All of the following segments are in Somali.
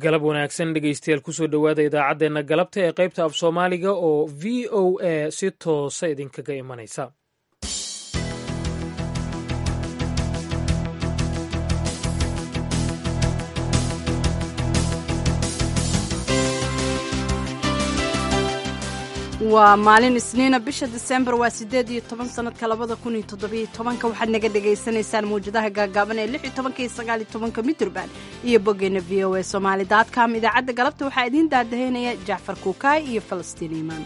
galab wanaagsan dhegeystayaal kusoo dhowaada idaacaddeenna galabta ee qaybta af soomaaliga oo v o a si toosa idinkaga imanaysa waa maalin isniina bisha disembar waa sideed iyo toban sanadka labada kun iyo toddobiyo tobanka waxaad naga dhagaysanaysaan mawjadaha gaagaaban ee lix iyo tobanka iyo sagaal iyo tobanka mitrban iyo boggeena v o a somaali dotcom idaacadda galabta waxaa idiin daadahaynaya jacfar kuukaay iyo falastiin iimaan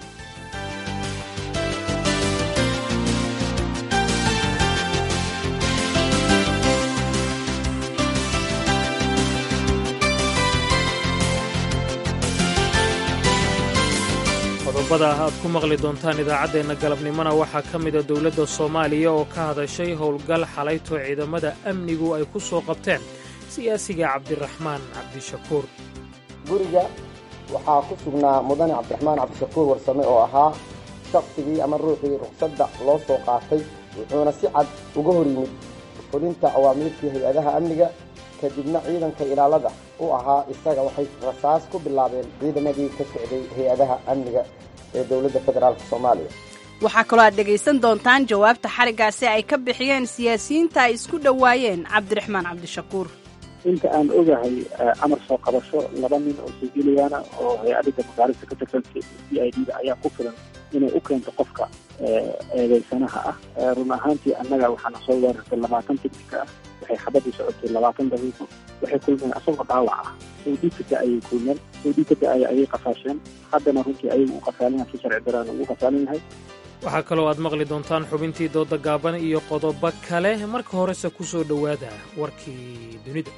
qodobada aad ku maqli doontaan idaacaddeenna galabnimona waxaa ka mida dowladda soomaaliya oo ka hadashay howlgal xalayto ciidamada amnigu ay ku soo qabteen siyaasiga cabdiraxmaan cabdishakuur guriga waxaa ku sugnaa mudane cabdiraxmaan cabdishakuur warsame oo ahaa shaqsigii ama ruuxii ruqsadda loo soo qaatay wuxuuna si cad uga hor yimid fulinta awaamiirtii hay-adaha amniga kadibna ciidanka ilaalada u ahaa isaga waxay rasaas ku bilaabeen ciidamadii ka socday hay-adaha amniga ee dowladda federaalk soomaaliya waxaa kaloo aad dhegaysan doontaan jawaabta xarigaasi ay ka bixiyeen siyaasiyiinta ay isku dhowaayeen cabdiraxmaan cabdishakuur inta aan ogahay amar soo qabasho laba nin oo soojiilayaana oo hay-adda magaalada ka tirsan c i d da ayaa ku filan inay u keento qofka eedeysanaha ah run ahaantii annaga waxaana soo weerartay labaatan tignika ah waxay xabadii socotay labaatan daqiiqo waxay kulmeen asagoo dhaawac ah sawdikada ayay kulmeen sawdikada ay ayay qafaasheen haddana runtii ayagu u qafaalina si sharci daraan ugu qafaalin yahay waxaa kaloo aad maqli doontaan xubintii dooda gaaban iyo qodobo kale marka horese ku soo dhowaada warkii dunida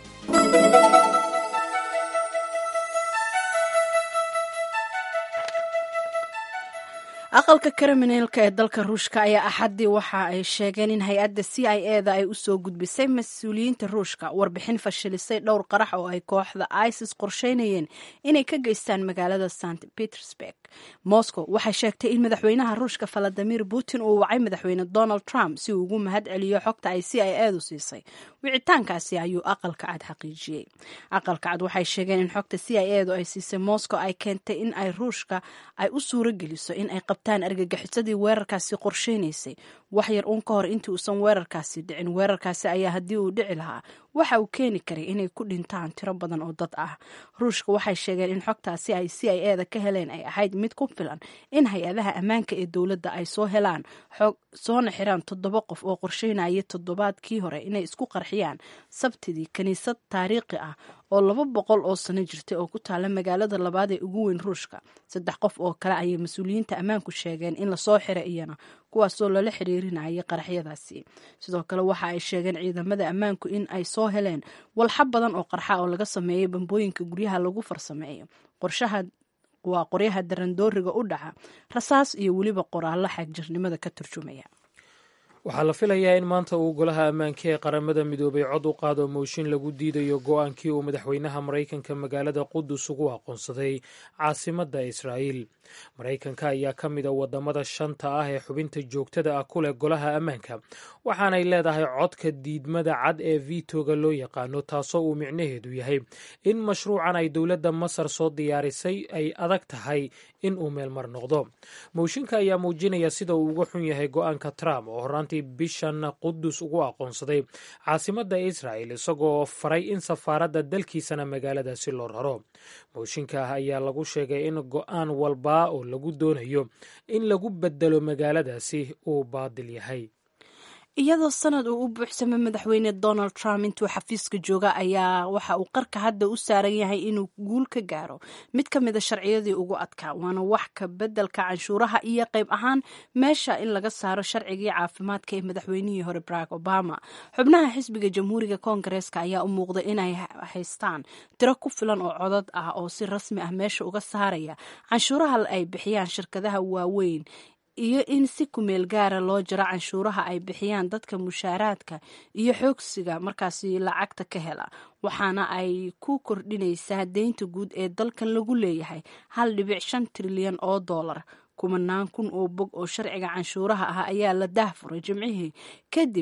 aqalka kriminalka ee dalka ruushka ayaa axaddii waxa ay sheegeen in hay-adda c i e da ay u soo gudbisay mas-uuliyiinta ruushka warbixin fashilisay dhowr qarax oo ay kooxda isis qorsheynayeen inay ka geystaan magaalada st petersburg moscow waxay sheegtay in madaxweynaha ruushka valadimir putin uu wacay madaxweyne donald trump si uu ugu mahad celiyo xogta ay c i e du siisay wicitaankaasi ayuu aqalka cad xaqiijiyey aqalka cad waxay sheegeen in xogta c i e du ay siisay moscow ay keentay in ay ruushka ay u suuro geliso in ay argagixisadii weerarkaasi qorsheynaysay wax yar uun ka hor intii uusan weerarkaasi dhicin weerarkaasi ayaa haddii uu dhici lahaa waxa uu keeni karay inay ku dhintaan tiro badan oo dad ah ruushka waxay sheegeen in xogtaasi ay c i e da ka heleen ay ahayd mid ku filan in hay-adaha ammaanka ee dowladda ay soo helaan xog soona xiraan toddoba qof oo qorsheynaya toddobaadkii hore inay isku qarxiyaan sabtidii kiniisad taariikhi ah oo laba boqol oo sano jirtay oo ku taala magaalada labaad ee ugu weyn ruushka saddex qof oo kale ayay mas-uuliyiinta ammaanku sheegeen in lasoo xiray iyana kuwaasoo lala xiriirinayay qaraxyadaasi sidoo kale waxa ay sheegeen ciidamada ammaanku in ay soo heleen walxa badan oo qarxa oo laga sameeyay bambooyinka guryaha lagu farsameeyo qorshaha waa qoryaha darandooriga u dhaca rasaas iyo weliba qoraallo xagjirnimada ka turjumaya waxaa la filayaa in maanta uu golaha ammaanka ee qaramada midoobay cod u qaado mooshin lagu diidayo go-aankii uu madaxweynaha maraykanka magaalada qudus ugu aqoonsaday caasimadda israa'iil maraykanka ayaa ka mid a wadamada shanta ah ee xubinta joogtada ah ku leh golaha ammaanka waxaanay leedahay codka diidmada cad ee vitoga loo yaqaano taasoo uu micnaheedu yahay in mashruucan ay dowladda masar soo diyaarisay ay adag tahay in uu meelmar noqdo mooshinka ayaa muujinaya sida uu uga xun yahay go-aanka trump oo horaantii bishan qudus ugu aqoonsaday caasimadda israa'el isagoo faray in safaaradda dalkiisana magaaladaasi loo raro mooshinka ah ayaa lagu sheegay in go-aan walba oo lagu doonayo in lagu bedelo magaaladaasi uu baadil yahay iyadoo sanad uu u buuxsamay madaxweyne donald trump intuu xafiiska jooga ayaa waxa uu qarka hadda u saaran yahay inuu guul ka gaaro mid ka mida sharciyadii ugu adkaa waana wax ka bedelka canshuuraha iyo qayb ahaan meesha in laga saaro sharcigii caafimaadka ee madaxweynihii hore barack obama xubnaha xisbiga jamhuuriga koongareeska ayaa u muuqda inay haystaan tiro ku filan oo codad ah oo si rasmi ah meesha uga saaraya canshuuraha ay bixiyaan shirkadaha waaweyn iyo in si kumeel gaara loo jaro canshuuraha ay bixiyaan dadka mushaaraadka iyo xoogsiga markaasi lacagta ka hela waxaana ay ku kordhinaysaa deynta guud ee dalkan lagu leeyahay hal dhibic shan trilyan oo dollar kumanaan kun oo bog oo sharciga canshuuraha ah ayaa la dahfuray jimcihii kadib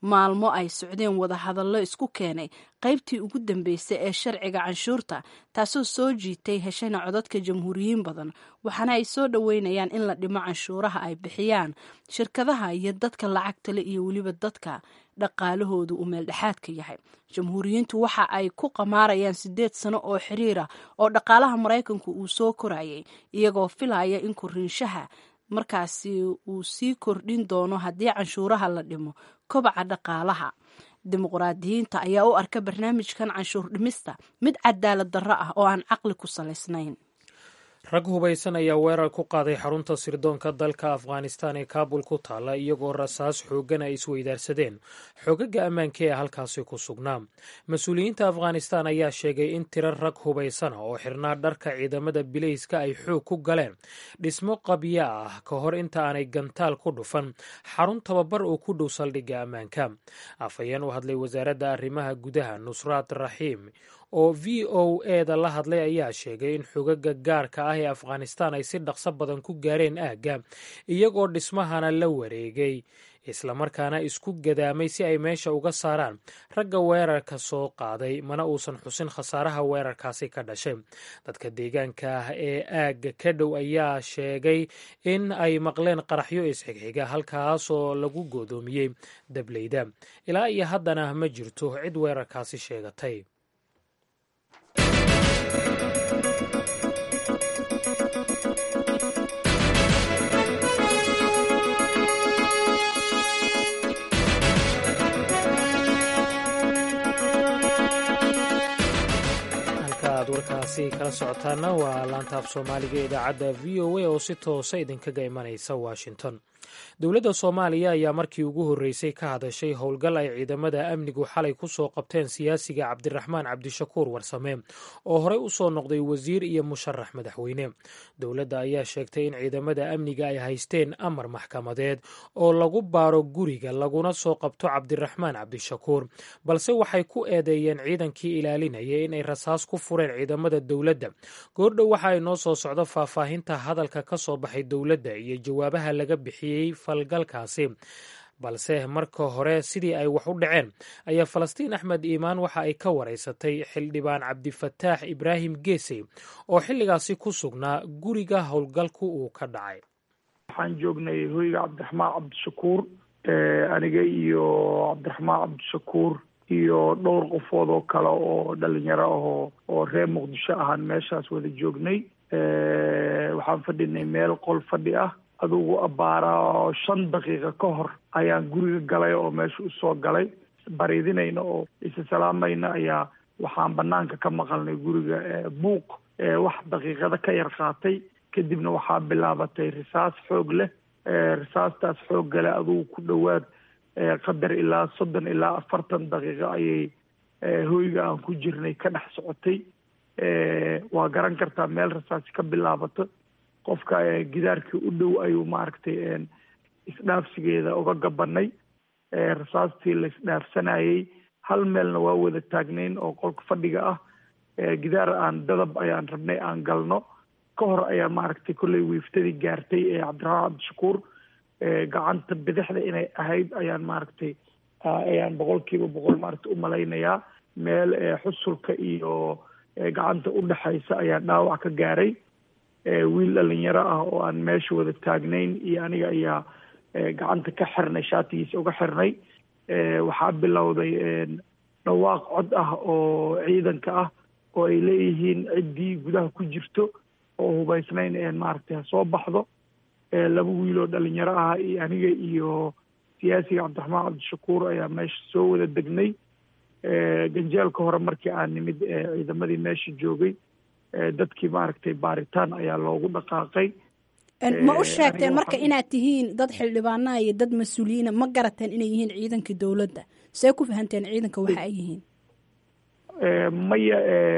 maalmo ay socdeen wadahadallo isku keenay qaybtii ugu dambeysay ee sharciga canshuurta taasoo soo jiitay heshayna codadka jamhuuriyiin badan waxaana ay soo dhoweynayaan in la dhimo canshuuraha ay bixiyaan shirkadaha iyo dadka lacagtale iyo weliba dadka dhaqaalahoodu uu meeldhexaadka yahay jamhuuriyiintu waxa ay ku qamaarayaan sideed sano oo xiriira oo dhaqaalaha maraykanku uu soo korayay iyagoo filaya in koriinshaha markaasi uu sii kordhin doono haddii canshuuraha la dhimo kobaca dhaqaalaha dimuqraadiyiinta ayaa u arka barnaamijkan canshuur dhimista mid cadaalad darro ah oo aan caqli ku salaysnayn rag hubaysan ayaa weerar ku qaaday xarunta sirdoonka dalka afghanistan ee kaabul ku taalla iyagoo rasaas xooggan ay isweydaarsadeen xogaga ammaanka ee halkaasi ku sugnaa mas-uuliyiinta afghanistan ayaa sheegay in tiro rag hubaysana oo xirnaa dharka ciidamada bilayska ay xoog ku galeen dhismo qabya ah ka hor inta aanay gantaal ku dhufan xarun tababar oo ku dhow saldhigga ammaanka afhayeen u hadlay wasaaradda arrimaha gudaha nusraat raxiim oo v o eda la hadlay ayaa sheegay in xogaga gaarka ah ee afghanistan ay si dhaqso badan ku gaareen aagga iyagoo dhismahana la wareegay islamarkaana isku gadaamay si ay meesha uga saaraan ragga weerarka soo qaaday mana uusan xusin khasaaraha weerarkaasi ka dhashay dadka deegaanka ah ee aagga ka dhow ayaa sheegay in ay maqleen qaraxyo isxigxiga halkaasoo lagu goodoomiyey dableyda ilaa iyo haddana ma jirto cid weerarkaasi sheegatay warkaasi kala socotaana waa laantaaf soomaaliga ee idaacadda v o a oo si toosa idinkaga imanaysa washington dowladda soomaaliya ayaa markii ugu horreysay ka hadashay howlgal ay ciidamada amnigu xalay ku soo qabteen siyaasiga cabdiraxmaan cabdishakuur warsame oo horey u soo noqday wasiir iyo musharax madaxweyne dowladda ayaa sheegtay in ciidamada amniga ay haysteen amar maxkamadeed oo lagu baaro guriga laguna soo qabto cabdiraxmaan cabdishakuur balse waxay ku eedeeyeen ciidankii ilaalinaya inay rasaas ku fureen ciidamada dowladda goordhow waxa ay noo soo socdo faahfaahinta hadalka ka soo baxay dowladda iyo jawaabaha laga bixiyey falgalkaasi balse marka hore sidii ay wax u dhaceen ayaa falastiin axmed iimaan waxa ay ka waraysatay xildhibaan cabdifataax ibraahim geesey oo xilligaasi ku sugnaa guriga howlgalku uu ka dhacay waxaan joognay hoyga cabdiraxmaan cabdishakuur aniga iyo cabdiraxmaan cabdishakuur iyo dhowr qofood oo kale oo dhalinyaro ahoo oo reer muqdisho ahaan meeshaas wada joognay waxaan fadhinay meel qol fadhi ah adugu abbaara shan daqiiqa ka hor ayaan guriga galay oo meesha usoo galay bariidinayna oo isa salaamayna ayaa waxaan banaanka ka maqalnay guriga buuq wax daqiiqada ka yar qaatay kadibna waxaa bilaabatay risaas xoog leh risaastaas xoogga leh adugu ku dhowaad qadar ilaa soddon ilaa afartan daqiiqo ayay hoyga aan ku jirnay ka dhex socotay waa garan kartaa meel risaasi ka bilaabato qofka gidaarkii u dhow ayuu maaragtay isdhaafsigeeda uga gabanay rasaastii la isdhaafsanayay hal meelna waa wada taagnayn oo qolka fadhiga ah gidaar aan dadab ayaan rabnay aan galno ka hor ayaa maaragtay kolley wiiftadii gaartay ee cabdiraxmaan cabdishakuur gacanta bidixda inay ahayd ayaan maaragtay ayaan boqolkiiba boqol maaragtay umalaynayaa meel xusulka iyo gacanta udhexaysa ayaa dhaawac ka gaaray wiil dhalinyaro ah oo aan meesha wada taagnayn iyo aniga ayaa gacanta ka xirnay shaatigiisa uga xirnay waxaa bilowday dhawaaq cod ah oo ciidanka ah oo ay leeyihiin ciddii gudaha ku jirto oo hubaysnayn maaragtay ha soo baxdo laba wiil oo dhalinyaro ah iyo aniga iyo siyaasiga cabdiraxmaan cabdishakuur ayaa meesha soo wada degnay ganjeelka hore markii aan nimid ciidamadii meesha joogay dadkii maaragtay baaritaan ayaa loogu dhaqaaqay ma u sheegteen marka inaad tihiin dad xildhibaanaha iyo dad mas-uuliyiina ma garateen inay yihiin ciidankii dowladda see ku fahanteen ciidanka waxa ay yihiin maya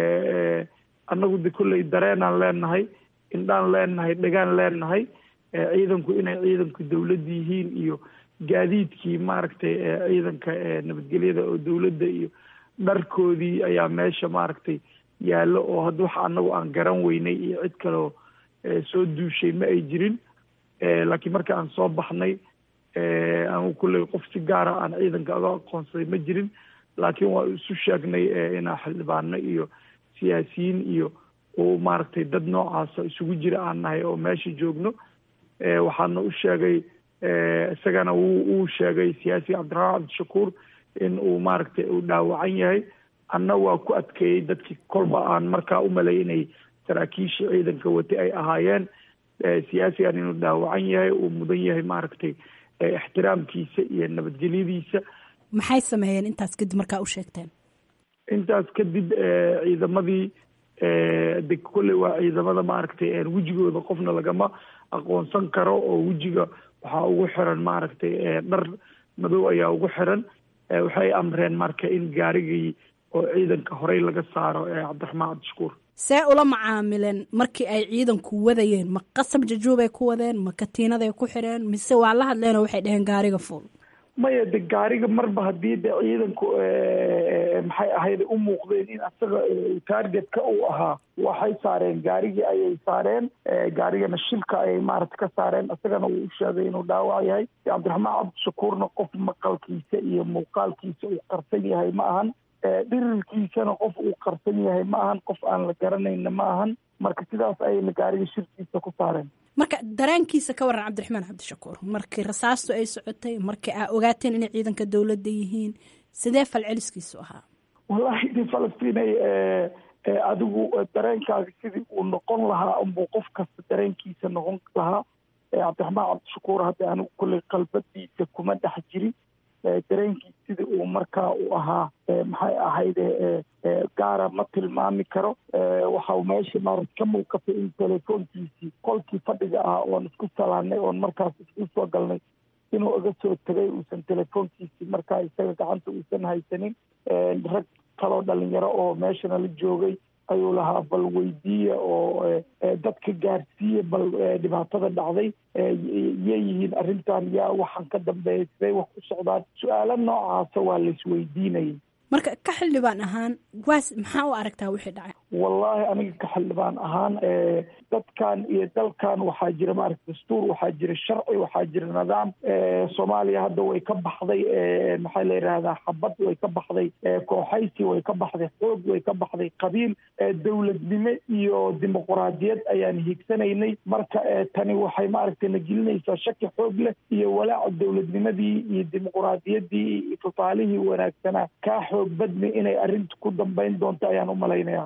annagu de kolley dareenaan leenahay indhaan leenahay dhegaan leenahay ciidanku inay ciidanku dowladda yihiin iyo gaadiidkii maaragtay ciidanka nabadgelyada oo dowladda iyo dharkoodii ayaa meesha maaragtay yaallo oo hadda waxa annagu aan garan weynay iyo cid kaleo soo duushay ma ay jirin laakiin marka aan soo baxnay anu kulley qof si gaara aan ciidanka aga aqoonsaday ma jirin laakiin waa isu sheegnay inaa xildhibaano iyo siyaasiyiin iyo uu maaragtay dad noocaasa isugu jira aan nahay oo meesha joogno waxaana u sheegay isagana wuu uu sheegay siyaasiga cabdiraxmaan cabdishakuur in uu maaragtay uu dhaawacan yahay anna waa ku adkeeyey dadkii kolba aan markaa u malay inay saraakiisha ciidanka watay ay ahaayeen siyaasigan inuu dhaawacan yahay uu mudan yahay maaragtay ixtiraamkiisa iyo nabadgelyadiisa maxay sameeyeen intaas kadib markaa u sheegteen intaas kadib ciidamadii de kolley waa ciidamada maaragtay wejigooda qofna lagama aqoonsan karo oo wejiga waxaa ugu xiran maaragtay dhar madow ayaa ugu xiran waxay amreen marka in gaarigii oo ciidanka horey laga saaro cabdiraxmaan cabdishakuur see ula macaamileen markii ay ciidanku wadayeen ma qasab jajuubay ku wadeen ma katiinaday ku xireen mise waa la hadleenoo waxay dhaheen gaariga fuul maya de gaariga marba haddii de ciidanku maxay ahayd u muuqdeen in asaga targetka uu ahaa waxay saareen gaarigii ayay saareen gaarigana shilka ayay maaragta ka saareen isagana wuu u sheegay inuu dhaawac yahay cabdiraxmaan cabdishakuurna qof maqalkiisa iyo muuqaalkiisa uu qarsan yahay ma ahan dhirirkiisana qof uu qarsan yahay ma ahan qof aan la garanayna ma ahan marka sidaas ayayna gaariga shirkiisa ku saareen marka dareenkiisa ka waran cabdiraxmaan cabdishakuur markii rasaastu ay socotay markii aa ogaateen inay ciidanka dowladda yihiin sidee falceliskiisu ahaa wallahi de falastiinay adigu dareenkaaga sidii uu noqon lahaa unbuu qof kasta dareenkiisa noqon lahaa cabdiraxmaan cabdishakuur hadda anigu kulley qalbadiisa kuma dhex jirin dareenkiis sidii uu markaa u ahaa maxay ahayde gaara ma tilmaami karo waxa meesha maarata ka muuqatay in telefoonkiisii qolkii fadhiga ah oon isku salaanay oon markaas isku soo galnay inuu iga soo tegay uusan telefoonkiisii markaa isaga gacanta uusan haysanin rag kaloo dhalinyaro oo meeshana la joogay ayuu lahaa bal weydiiya oo dadka gaarsiiya bal dhibaatada dhacday yeeyihiin arrintan yaa waxaan ka dambeeyay siday wax ku socdaan su-aalo noocaasa waa laisweydiinayay marka ka xildhibaan ahaan waas maxaa u aragtaa wixii dhacay wallaahi aniga ka xildhibaan ahaan dadkan iyo dalkan waxaa jira maaragta dastuur waxaa jira sharci waxaa jira nidaam soomaaliya hadda way ka baxday maxaa la yidhahdaa xabad way ka baxday kooxaysi way ka baxday xoog way ka baxday qabiil dowladnimo iyo dimuquraadiyad ayaan hiigsanaynay marka tani waxay maaragtay na gelinaysaa shaki xoog leh iyo walaaca dowladnimadii iyo dimuquraadiyaddii iyo tusaalihii wanaagsanaa kaa xoog badni inay arrinta ku dambayn doonto ayaan u malaynayaa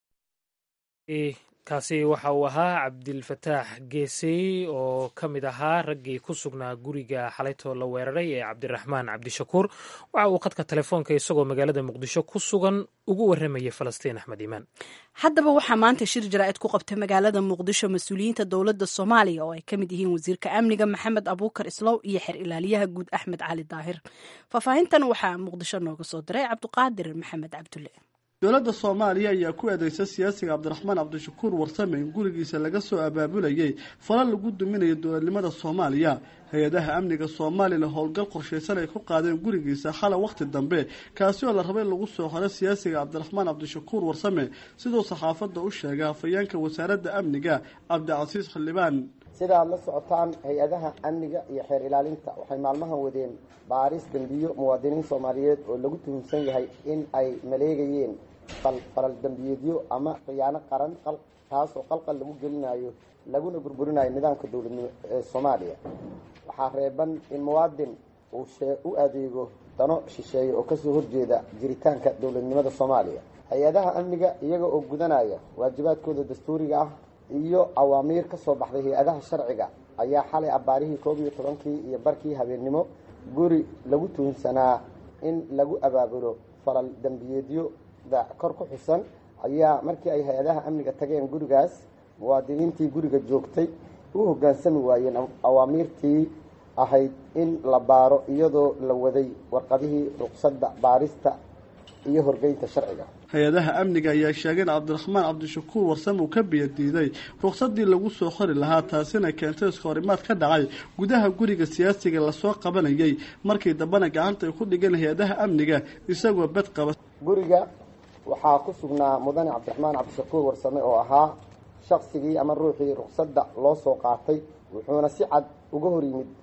kaasi waxa uu ahaa cabdilfataax geesey oo ka mid ahaa raggii ku sugnaa guriga xalaytoo la weeraray ee cabdiraxmaan cabdishakuur waxa uu khadka telefoonka isagoo magaalada muqdisho ku sugan ugu warramayay falastiin axmed iimaan haddaba waxaa maanta shir jaraa'id ku qabtay magaalada muqdisho mas-uuliyiinta dowladda soomaaliya oo ay ka mid yihiin wasiirka amniga maxamed abuukar islow iyo xer ilaaliyaha guud axmed cali daahir faahfaahintan waxaa muqdisho nooga soo diray cabdiqaadir maxamed cabdulle dowladda soomaaliya ayaa ku eedeysa siyaasiga cabdiraxmaan cabdishakuur warsame in gurigiisa laga soo abaabulayay fala lagu duminayo dowladnimada soomaaliya hay-adaha amniga soomaaliyana howlgal qorshaysan ay ku qaadeen gurigiisa xala wakhti dambe kaasi oo la rabay lagu soo xoro siyaasiga cabdiraxmaan cabdishakuur warsame siduu saxaafadda u sheegay hafayeenka wasaaradda amniga cabdicasiis xildhibaan sidaad la socotaan hay-adaha amniga iyo xeer ilaalinta waxay maalmahan wadeen baaris dembiyo muwaadiniin soomaaliyeed oo lagu tuhumsan yahay in ay maleegayeen falal dembiyeedyo ama khiyaano qaran taasoo qalqal lagu gelinayo laguna burburinayo nidaamka dowladnimo ee soomaaliya waxaa reeban in muwaadin uu u adeego dano shisheeye oo kasoo horjeeda jiritaanka dowladnimada soomaaliya hay-adaha amniga iyaga oo gudanaya waajibaadkooda dastuuriga ah iyo awaamiir ka soo baxday hay-adaha sharciga ayaa xalay abbaarihii koob iyo tobankii iyo barkii habeennimo guri lagu tuhunsanaa in lagu abaabulo falal dembiyeedyoda kor ku xusan ayaa markii ay hay-adaha amniga tageen gurigaas muwaadiniintii guriga joogtay u hoggaansami waayeen awaamiirtii ahayd in la baaro iyadoo la waday warqadihii ruqsadda baarista iyo horgeynta sharciga hay-adaha amniga ayaa sheegay in cabdiraxmaan cabdishakuur warsame uu ka biyadiiday ruqsadii lagu soo xori lahaa taasina keentay iskahorimaad ka dhacay gudaha guriga siyaasiga lasoo qabanayay markii dambena gacanta ay ku dhigeen hay-adaha amniga isagoo bed qaba guriga waxaa ku sugnaa mudane cabdiraxmaan cabdishakuur warsame oo ahaa shaqsigii ama ruuxii ruqsadda loo soo qaatay wuxuuna si cad uga hor yimid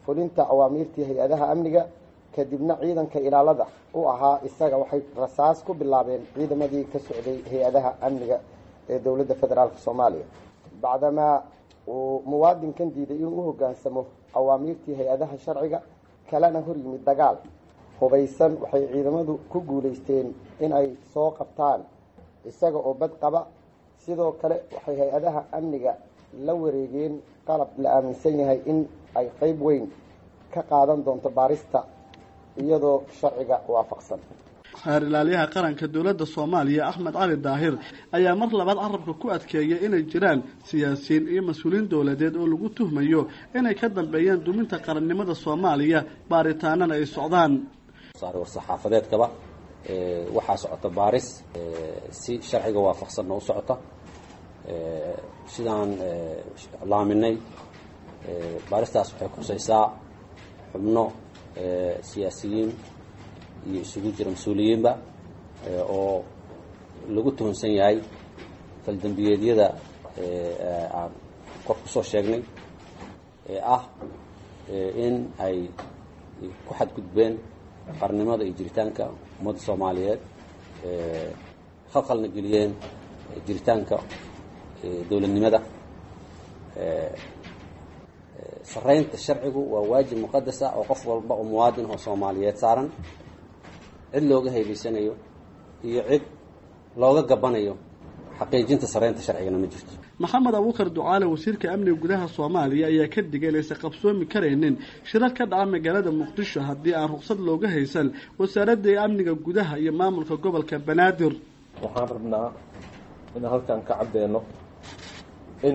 fulinta awaamiirtii hay-adaha amniga kadibna ciidanka ilaalada u ahaa isaga waxay rasaas ku bilaabeen ciidamadii ka socday hay-adaha amniga ee dowladda federaalka soomaaliya bacdamaa uu muwaadinkan diiday inuu u hoggaansamo awaamiirtii hay-adaha sharciga kalena hor yimid dagaal hubaysan waxay ciidamadu ku guulaysteen in ay soo qabtaan isaga oo bad qaba sidoo kale waxay hay-adaha amniga la wareegeen qalab la aaminsan yahay in ay qeyb weyn ka qaadan doonto baarista iyadoo sharciga waafaqsan xeer ilaaliyaha qaranka dowladda soomaaliya axmed cali daahir ayaa mar labaad carabka ku adkeeyay inay jiraan siyaasiyiin iyo mas-uuliyiin dowladeed oo lagu tuhmayo inay ka dambeeyaan duminta qarannimada soomaaliya baaritaanana ay socdaan war-saxaafadeedkaba waxaa socota baaris si sharciga waafaqsanna u socota sidaan laaminay baaristaas waxay khusaysaa xubno siyaasiyiin iyo isugu jira mas-uuliyiinba oo lagu tuhunsan yahay faldembiyeedyada aan kor kusoo sheegnay ee ah in ay ku xadgudbeen qarnimada iyo jiritaanka ummadda soomaaliyeed khalkhalna geliyeen jiritaanka dowladnimada saraynta sharcigu waa waajib muqadas ah oo qof walba oo muwaadin oo soomaaliyeed saaran cid looga haybaysanayo iyo cid looga gabanayo xaqiijinta saraynta sharcigana ma jirto maxamed abuukar ducaale wasiirka amniga gudaha soomaaliya ayaa ka digay inaysan qabsoomi karaynin shirar ka dhaca magaalada muqdisho haddii aan ruqsad looga haysan wasaaradda amniga gudaha iyo maamulka gobolka banaadir waxaan rabnaa inaan halkan ka caddeeno in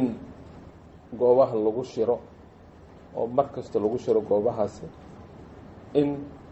goobaha lagu shiro oo mar kasta lagu shiro goobahaasi in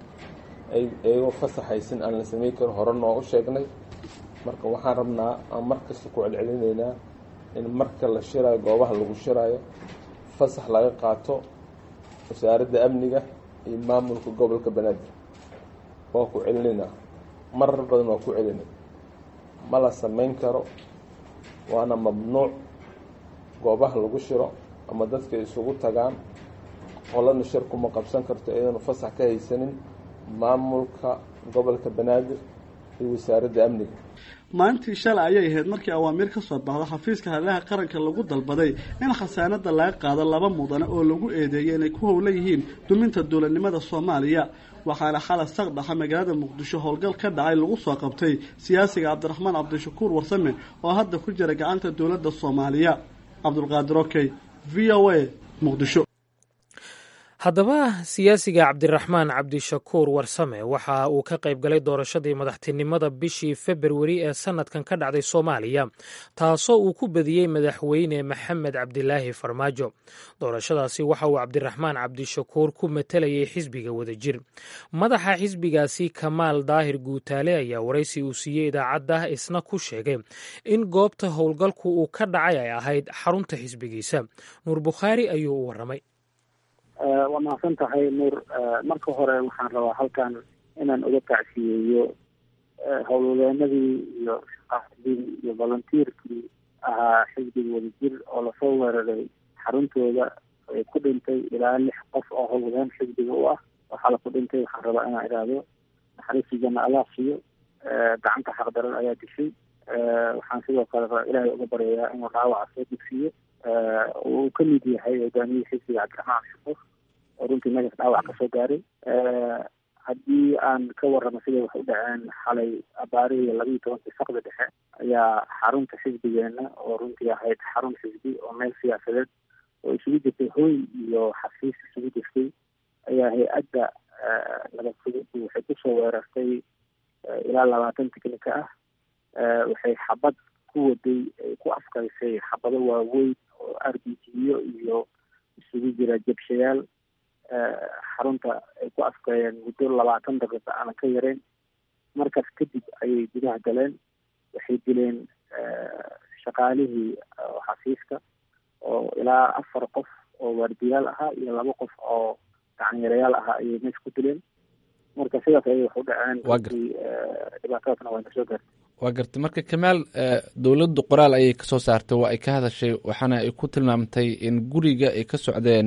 ay iyagoo fasaxaysin aan la samayn karin hore noo u sheegnay marka waxaan rabnaa aan mar kasta ku celcelinaynaa in marka la shiraayo goobaha lagu shiraayo fasax laga qaato wasaaradda amniga iyo maamulka gobolka banaadir waa ku celinaynaa marar badan waa ku celinay ma la samayn karo waana mamnuuc goobaha lagu shiro ama dadka isugu tagaan qolana shir kuma qabsan karto iyadana fasax ka haysanin maamulka gobolka banaadir iyo wasaaradda amniga maalintii shalay ayay ahayd markii awaamiir ka soo baxda xafiiska hadlaha qaranka lagu dalbaday in khasaanada laga qaado laba mudane oo lagu eedeeyay inay ku howlan yihiin duminta dowladnimada soomaaliya waxaana xalay saqdhaxa magaalada muqdisho howlgal ka dhacay lagu soo qabtay siyaasiga cabdiraxmaan cabdishakuur warsame oo hadda ku jira gacanta dowladda soomaaliya cabdulqaadir okey v o a muqdisho haddaba siyaasiga cabdiraxmaan cabdishakuur warsame waxa uu ka qayb galay doorashadii madaxtinimada bishii februari ee sanadkan ka dhacday soomaaliya taasoo uu ku badiyey madaxweyne maxamed cabdilaahi farmaajo doorashadaasi waxa uu cabdiraxmaan cabdishakuur ku matelayay xisbiga wadajir madaxa xisbigaasi kamaal daahir guutaale ayaa waraysi uu siiyey idaacadda isna ku sheegay in goobta howlgalku uu ka dhacay ay ahayd xarunta xisbigiisa nuur bukhaari ayuu u waramay waa mahadsan tahay nuur marka hore waxaan rabaa halkan inaan uga tacsiyeeyo howlwadeenadii iyo shaqaadii iyo volunteerkii ahaa xisbiga wadajir oo lasoo weeraray xaruntooda ay ku dhintay ilaa lix qof oo howlwadeen xisbiga u ah waxaa la ku dhintay waxaan rabaa inaan idhaahdo naxariistii janna allah siiyo gacanta xaqdaran ayaa dishay waxaan sidoo kale rabaa ilaahay uga baryayaa inuu dhaawaca soo dugsiiyo uu ka mid yahay hogaamiyihii xisbiga cabdiraxmaan shukuur oo runtii megas dhaawac kasoo gaaray haddii aan ka warramo siday wax u dhaceen xalay abaarihii labiiyo tobankii saqda dhexe ayaa xarunta xisbigeena oo runtii ahayd xarun xisbi oo meel siyaasadeed oo isugu jirtay hooy iyo xafiis isugu jirtay ayaa hay-adda nabadfududdu waxay kusoo weerartay ilaa labaatan tiknika ah waxay xabad ku waday ay ku afkaysay xabado waaweyn oo r b g-yo iyo isugu jira jabshayaal xarunta ay ku afkeeyeen muddo labaatan daqiiqa aanan ka yareyn markaas kadib ayay gudaha galeen waxay dileen shaqaalihii xafiiska oo ilaa afar qof oo waardiyaal ahaa iyo laba qof oo gacanyarayaal ahaa ayay meesha ku dileen marka sidaas ayay wax u dhaceen runtii dhibaatadaasna waa na soo gaartay waa gartay marka kamaal dowladdu qoraal ayay kasoo saartay waa ay ka hadashay waxaana ay ku tilmaamtay in guriga ay ka socdeen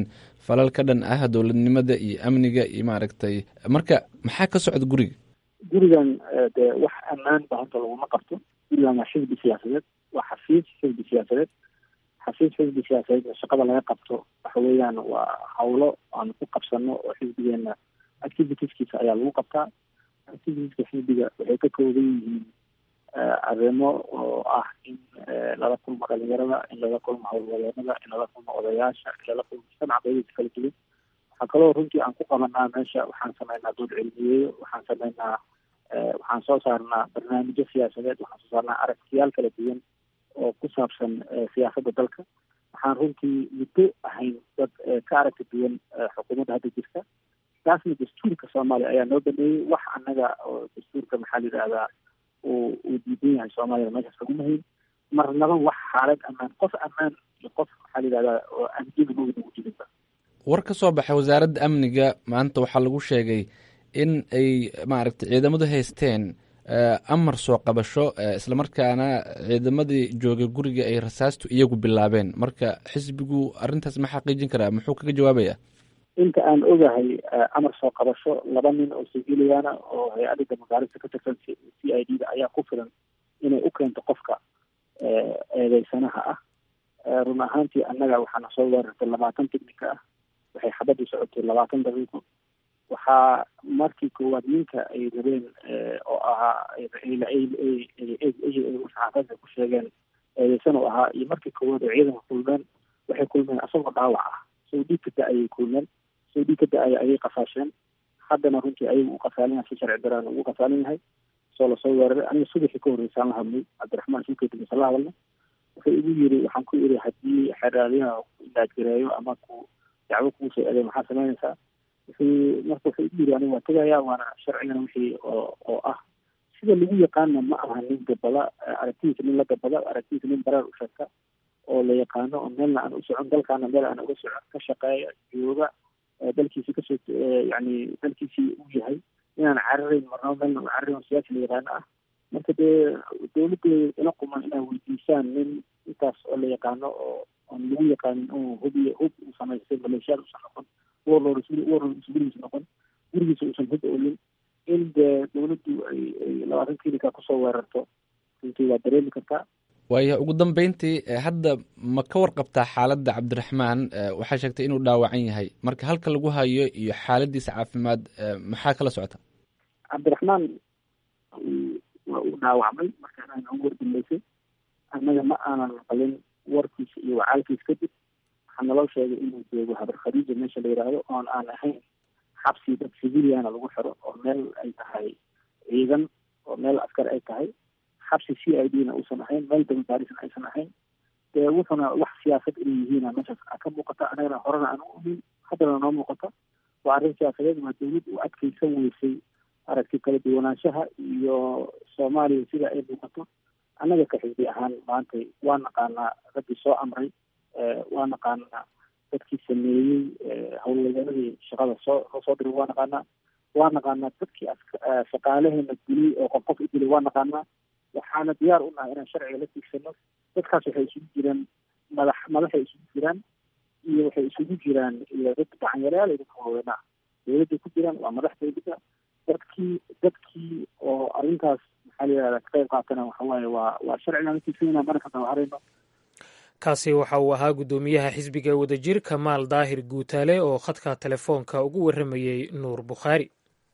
falal ka dhan ah dowladnimada iyo amniga iyo maaragtay marka maxaa ka socda guriga gurigan dee wax ammaan ba horta laguma qabto gurigan waa xisbi siyaasadeed waa xafiis xisbi siyaasadeed xafiis xisbi siyaasadeed shaqada laga qabto waxa weeyaan waa hawlo aan ku qabsano oo xisbigeena activitieskiisa ayaa lagu qabtaa activitieska xisbiga waxay ka kooban yihiin arrimo oo ah in lala kulmo dhalinyarada in lala kulmo howlwadeenada in lala kulmo odayaasha in lala kulmo mujtamaca qeybadiisa kala duwan waxaa kaloo runtii aan ku qabanaa meesha waxaan sameynaa dood cilmiyeeyo waxaan sameynaa waxaan soo saarnaa barnaamijyo siyaasadeed waxaan soo saarnaa aragtiyaal kala duwan oo ku saabsan siyaasadda dalka waxaan runtii muddo ahayn dad ka aragti duwan xukuumadda hadda jirta taasna dastuurka soomaaliya ayaa noo baneeyey wax annaga oo dastuurka maxaa la yidhahdaa uu uu diidan yahay soomaaliyada meeshaas laguma hayn marnaba wax xaalad ammaan qof ammaan iyo qof maxaa la yidhahdaa oo amniga mawda ugu jirinba war ka soo baxay wasaaradda amniga maanta waxaa lagu sheegay in ay maaragtay ciidamadu haysteen amar soo qabasho islamarkaana ciidamadii joogay guriga ay rasaastu iyagu bilaabeen marka xisbigu arrintaas ma xaqiijin karaa muxuu kaga jawaabaya inta aan ogahay amar soo qabasho laba nin oo siviiliyaana oo hay-adda damagaarista ka tirsan c i d da ayaa ku filan inay u keento qofka eedeysanaha ah run ahaantii annaga waxaana soo weerartay labaatan tignika ah waxay xabadii socotay labaatan daqiiqo waxaa markii koowaad ninka ay rabeen oo ahaa saxaafada ku sheegeen eedeysan oo ahaa iyo markii koowaad oo ciidanka kulmeen waxay kulmeen asagoo dhaawac ah soo dhiig ka da-ayay kulmeen soo dhiig ka da-aya ayay qafaasheen haddana runtii ayagu u qasaalin yahay si sharci daraan ugu qasaalin yahay soo lasoo weeraray aniga subaxii ka horreysaan la hadlay cabdiraxmaan suukeedisa la hadalna wuxuu igu yiri waxaan ku iri haddii xeraaliyaha ilaajgareeyo ama ku dacwo kuu soo eeday maxaa samaynaysaa wuxuu marka wuxuu igu yiri aniga waa tegayaa waana sharcigana wixii oo oo ah sida lagu yaqaana ma aha nin gabada aragtidiisa nin la gabada aragtidiisa nin bareer u sheegta oo la yaqaano oo meelna aan u socon dalkaana meel aan uga socon ka shaqeeya jooga dalkiisi kasoo yani dalkiisii u yahay inaan cararayn marnaba meelna u cararayn oo siyaasi la yaqaano ah marka dee dawladda ila quman inaa weydiisaan nin intaas oo la yaqaano oo oon lagu yaqaanin oo hubiy hub uu samaystay maleeshiyaad uusan noqon warlord warlord gurigiisa noqon gurigiisa uusan hub olin in dee dawladdu ay ay labaatan klinika kusoo weerarto runtii waa dareemi kartaa waaya ugu dambeyntii hadda ma ka warqabtaa xaaladda cabdiraxmaan waxaa sheegtay inuu dhaawacan yahay marka halka lagu hayo iyo xaaladiisa caafimaad maxaa kala socota cabdiraxmaan waa uu dhaawacmay markaan noogu wardambeysay annaga ma aanan maqlin warkiisa iyo wacaalkiisa kadib waxaa naloo sheegay inuu joogo habar khadiija meesha la yidhaahdo oon aan ahayn xabsi dad civiliana lagu xiro oo meel ay tahay ciidan oo meel askar ay tahay xabsi c i d na uusan ahayn meel dambaarisan aysan ahayn dee wuxuna wax siyaasad inay yihiina meeshaas ka muuqata anagana horena aan u ogeyn haddana noo muuqata waa arrin siyaasadeed waa dawlad u adkeysan weysay aragti kala duwanaanshaha iyo soomaaliya sida ay muuqato annaga ka xisbi ahaan maanta waa naqaanaa raggii soo amray waa naqaanaa dadkii sameeyey howlwadeenadii shaqada soo loo soo diray waa naqaanaa waa naqaanaa dadkii shaqaalaheena dilay oo qof qof u dilay waa naqaanaa waxaana diyaar u nahay inaan sharciga la tiigsano dadkaas waxay isugu jiraan madax madaxay isugu jiraan iyo waxay isugu jiraan iyo dad gacanyarayaal iyo dadka waaweynaa dawladday ku jiraan waa madax dawladda dadkii dadkii oo arrintaas maxaa la yihahda ka qayb qaatana waxa waaye waa waa sharcigaan la tiigsanayna mana ka dawaharayno kaasi waxa uu ahaa guddoomiyaha xisbiga wadajir kamaal daahir guutaale oo khadka telefoonka ugu warramayey nuur bukhaari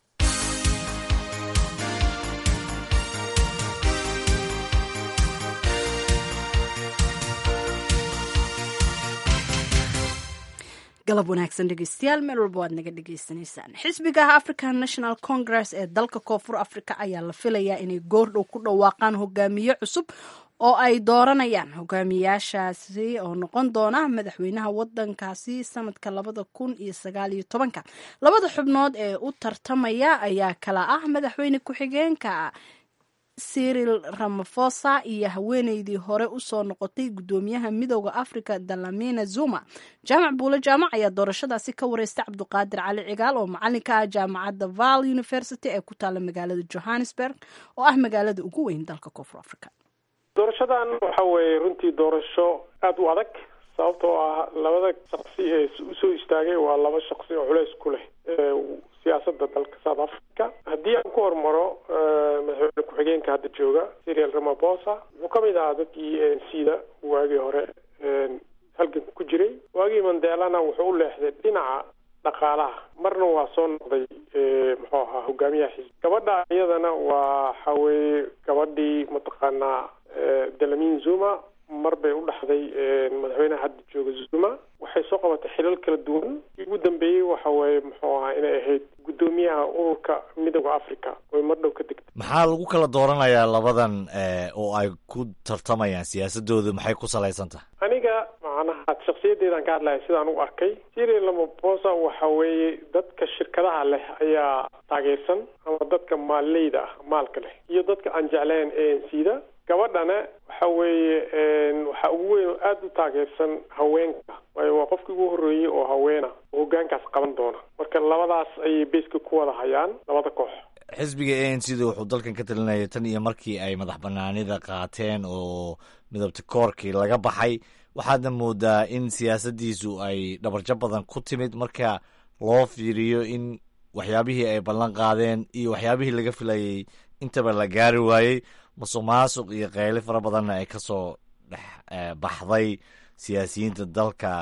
galab wanaagsan dhegeystayaal meel walba waad naga dhagaysanaysaan xisbigaha african national congress ee dalka koonfur africa ayaa la filayaa inay goordhow ku dhawaaqaan hogaamiye cusub oo ay dooranayaan hogaamiyaashaasi oo noqon doona madaxweynaha wadankaasi sanadka labada kun iyo sagaal iyo tobanka labada xubnood ee u tartamaya ayaa kala ah madaxweyne ku-xigeenka cyril ramafosa iyo haweeneydii hore usoo noqotay guddoomiyaha midooda africa dalamina zuma jaamac buule jaamac ayaa doorashadaasi ka wareystay cabduqaadir cali cigaal oo macalinka ah jaamacadda val university ee ku taala magaalada johannesburg oo ah magaalada ugu weyn dalka koonfur africa doorashadan waxa weeye runtii doorasho aada u adag sababtoo ah labada shaksi ee usoo istaagay waa laba shaksi oo culeys ku leh siyaasadda dalka south africa haddii aan ku hormaro madaxweyne ku-xigeenka hadda jooga serial ramaposa wuxuu ka mid ahaa dadkii a n c da waagii hore halganka ku jiray waagii mandelana wuxuu u leexday dhinaca dhaqaalaha marna waa soo noqday muxuu ahaa hogaamiyaha xisbi gabadha iyadana waa waxa weeye gabadhii mataqaanaa delamin zuma mar bay u dhaxday madaxweynaha hadda jooga zuma waxay soo qabatay xilal kala duwan ugu dambeeyey waxa weeye muxuu ahaa inay ahayd guddoomiyaha ururka midooda africa oy mar dhow ka degtay maxaa lagu kala dooranayaa labadan oo ay ku tartamayaan siyaasadoodu maxay ku salaysan tahay aniga macnaha shaksiyadeedaan ka hadlaya sidaan u arkay siri lamaposa waxa weeye dadka shirkadaha leh ayaa taageersan ama dadka maalleyda ah maalka leh iyo dadka aan jeclayn a n c da gabadhana waxa weeye waxaa ugu weyn oo aada u taageersan haweenka waayo waa qofkii ugu horreeyey oo haweena oo hoggaankaas qaban doona marka labadaas ayay beeska ku wada hayaan labada koox xisbiga a n c da wuxuu dalkan ka talinaya tan iyo markii ay madax banaanida qaateen oo midabta koorkii laga baxay waxaadna moodaa in siyaasaddiisu ay dhabarjo badan ku timid marka loo fiiriyo in waxyaabihii ay ballan qaadeen iyo waxyaabihii laga filayay intaba la gaari waayey musuq maasuq iyo qayli fara badanna ay kasoo dhex baxday siyaasiyiinta dalka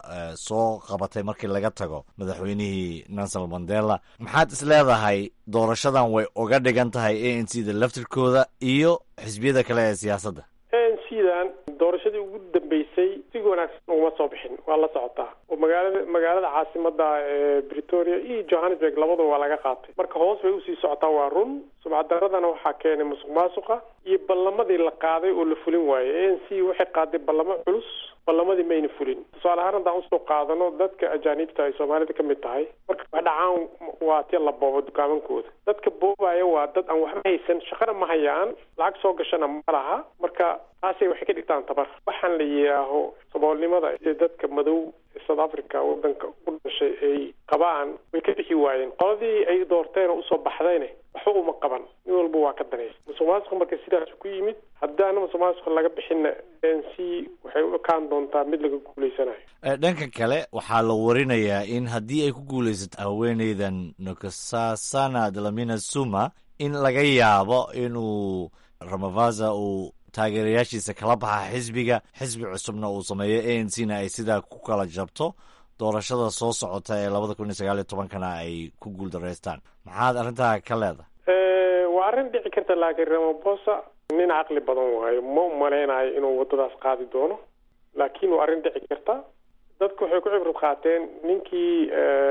soo qabatay markii laga tago madaxweynihii nelson mandela maxaad is leedahay doorashadan way uga dhigan tahay a n c da laftirkooda iyo xisbiyada kale ee siyaasadda a n c dan doorashadii ugu dambeysay si wanaagsan uguma soo bixin waa la socotaa oo magaalada magaalada caasimada ee bretoria iyo johannesburg labadaba waa laga qaatay marka hoos bay usii socotaa waa run subcadaradana waxaa keenay musuq maasuqa iyo ballamadii la qaaday oo la fulin waayey a n c waxay qaaday ballamo culus ballamadii mayna fulin tusaale ahaan haddaan usoo qaadano dadka ajaanibta ay soomaalida ka mid tahay marka wax dhacaan waa tia la boobo dukaamankooda dadka boobaya waa dad aan waxba haysan shaqana ma hayaan lacag soo gashana ma laha marka taasay waxay ka dhigtaan tabar waxaan la yidhaaho saboolnimada ee dadka madow ee south africa wadanka u dhashay ay qabaan way ka bixi waayeen qoladii ay doorteen oo usoo baxdayne waxba uma qaban nin walba waa ka danaysa musuq maasuqa marka sidaas ku yimid haddaana musuq maasuqa laga bixinna n c waxay u ekaan doontaa mid laga guulaysanayo dhanka kale waxaa la warinayaa in haddii ay ku guulaysato haweeneydan nokasasana dlamina suma in laga yaabo inuu ramavaza uu taageerayaashiisa kala baxa xisbiga xisbi cusubna uu sameeyo a n c na ay sidaa ku kala jabto doorashada soo socota ee labada kun iyo sagaal iyo tobankana ay ku guul daraystaan maxaad arrintaa ka leedahay waa arrin dhici karta laakiin ramaposa nin caqli badan waayo ma umaleynayo inuu waddadaas qaadi doono laakiin waa arrin dhici karta dadku waxay ku cibrad qaateen ninkii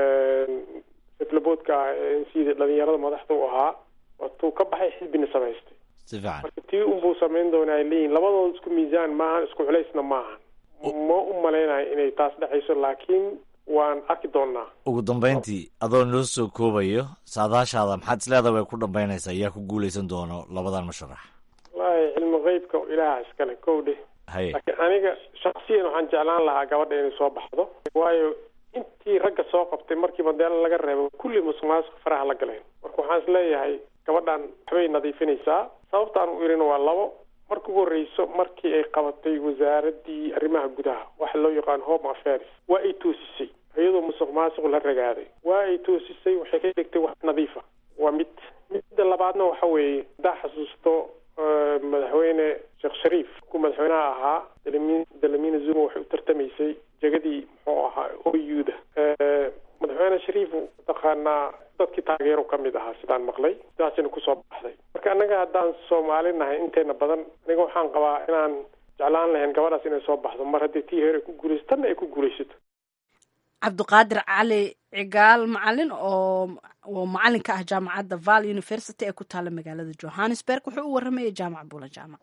seflaboodka ah ee n c da dhalinyarada madaxda u ahaa waatuu ka baxay xisbina samaystay si fiican marka tii unbuu samayn doona ay leeyihin labadooda isku miisaan maahan isku culaysna maahan ma u malaynayo inay taas dhexayso laakiin waan arki doonaa ugu dambeyntii adoo noo soo koobayo saadaashaada maxaad isleedaha way ku dhambaynaysaa yaa ku guulaysan doono labadan musharax wallaahi cilmi qeybka ilaaha iskale kow dheh haye laakiin aniga shaksiyan waxaan jeclaan lahaa gabadha inay soo baxdo waayo intii ragga soo qabtay markii madeelo laga reebo kulli musuq maasuq faraha la galeen marka waxaan isleeyahay gabadhan waxbay nadiifinaysaa sababtaan u irina waa labo marka ugu horreyso markii ay qabatay wasaaradii arrimaha gudaha waxa loo yaqaan home affairs waa ay toosisay iyadoo musuq maasuq la ragaaday waa ay toosisay waxay ka dhigtay wax nadiifa waa mid midda labaadna waxa weeye haddaa xasuusto madaxweyne sheekh shariif ku madaxweynaha ahaa dalamin dalamina zuma waxay u tartamaysay jegadii muxuu ahaa o u da madaxweyne shariif mataqaanaa dadkii taageero ka mid ahaa sidaan maqlay sidaasina kusoo baxday marka annaga haddaan soomaali nahay inteena badan aniga waxaan qabaa inaan jeclaan lahayn gabadhaas inay soo baxdo mar haddii tii hore ku guulayso tanna ay ku guulaysato cabdiqaadir cali cigaal macalin oo oo macalin ka ah jaamacadda val university ee ku taala magaalada johannesburg wuxuu u waramayay jaamac buula jaamac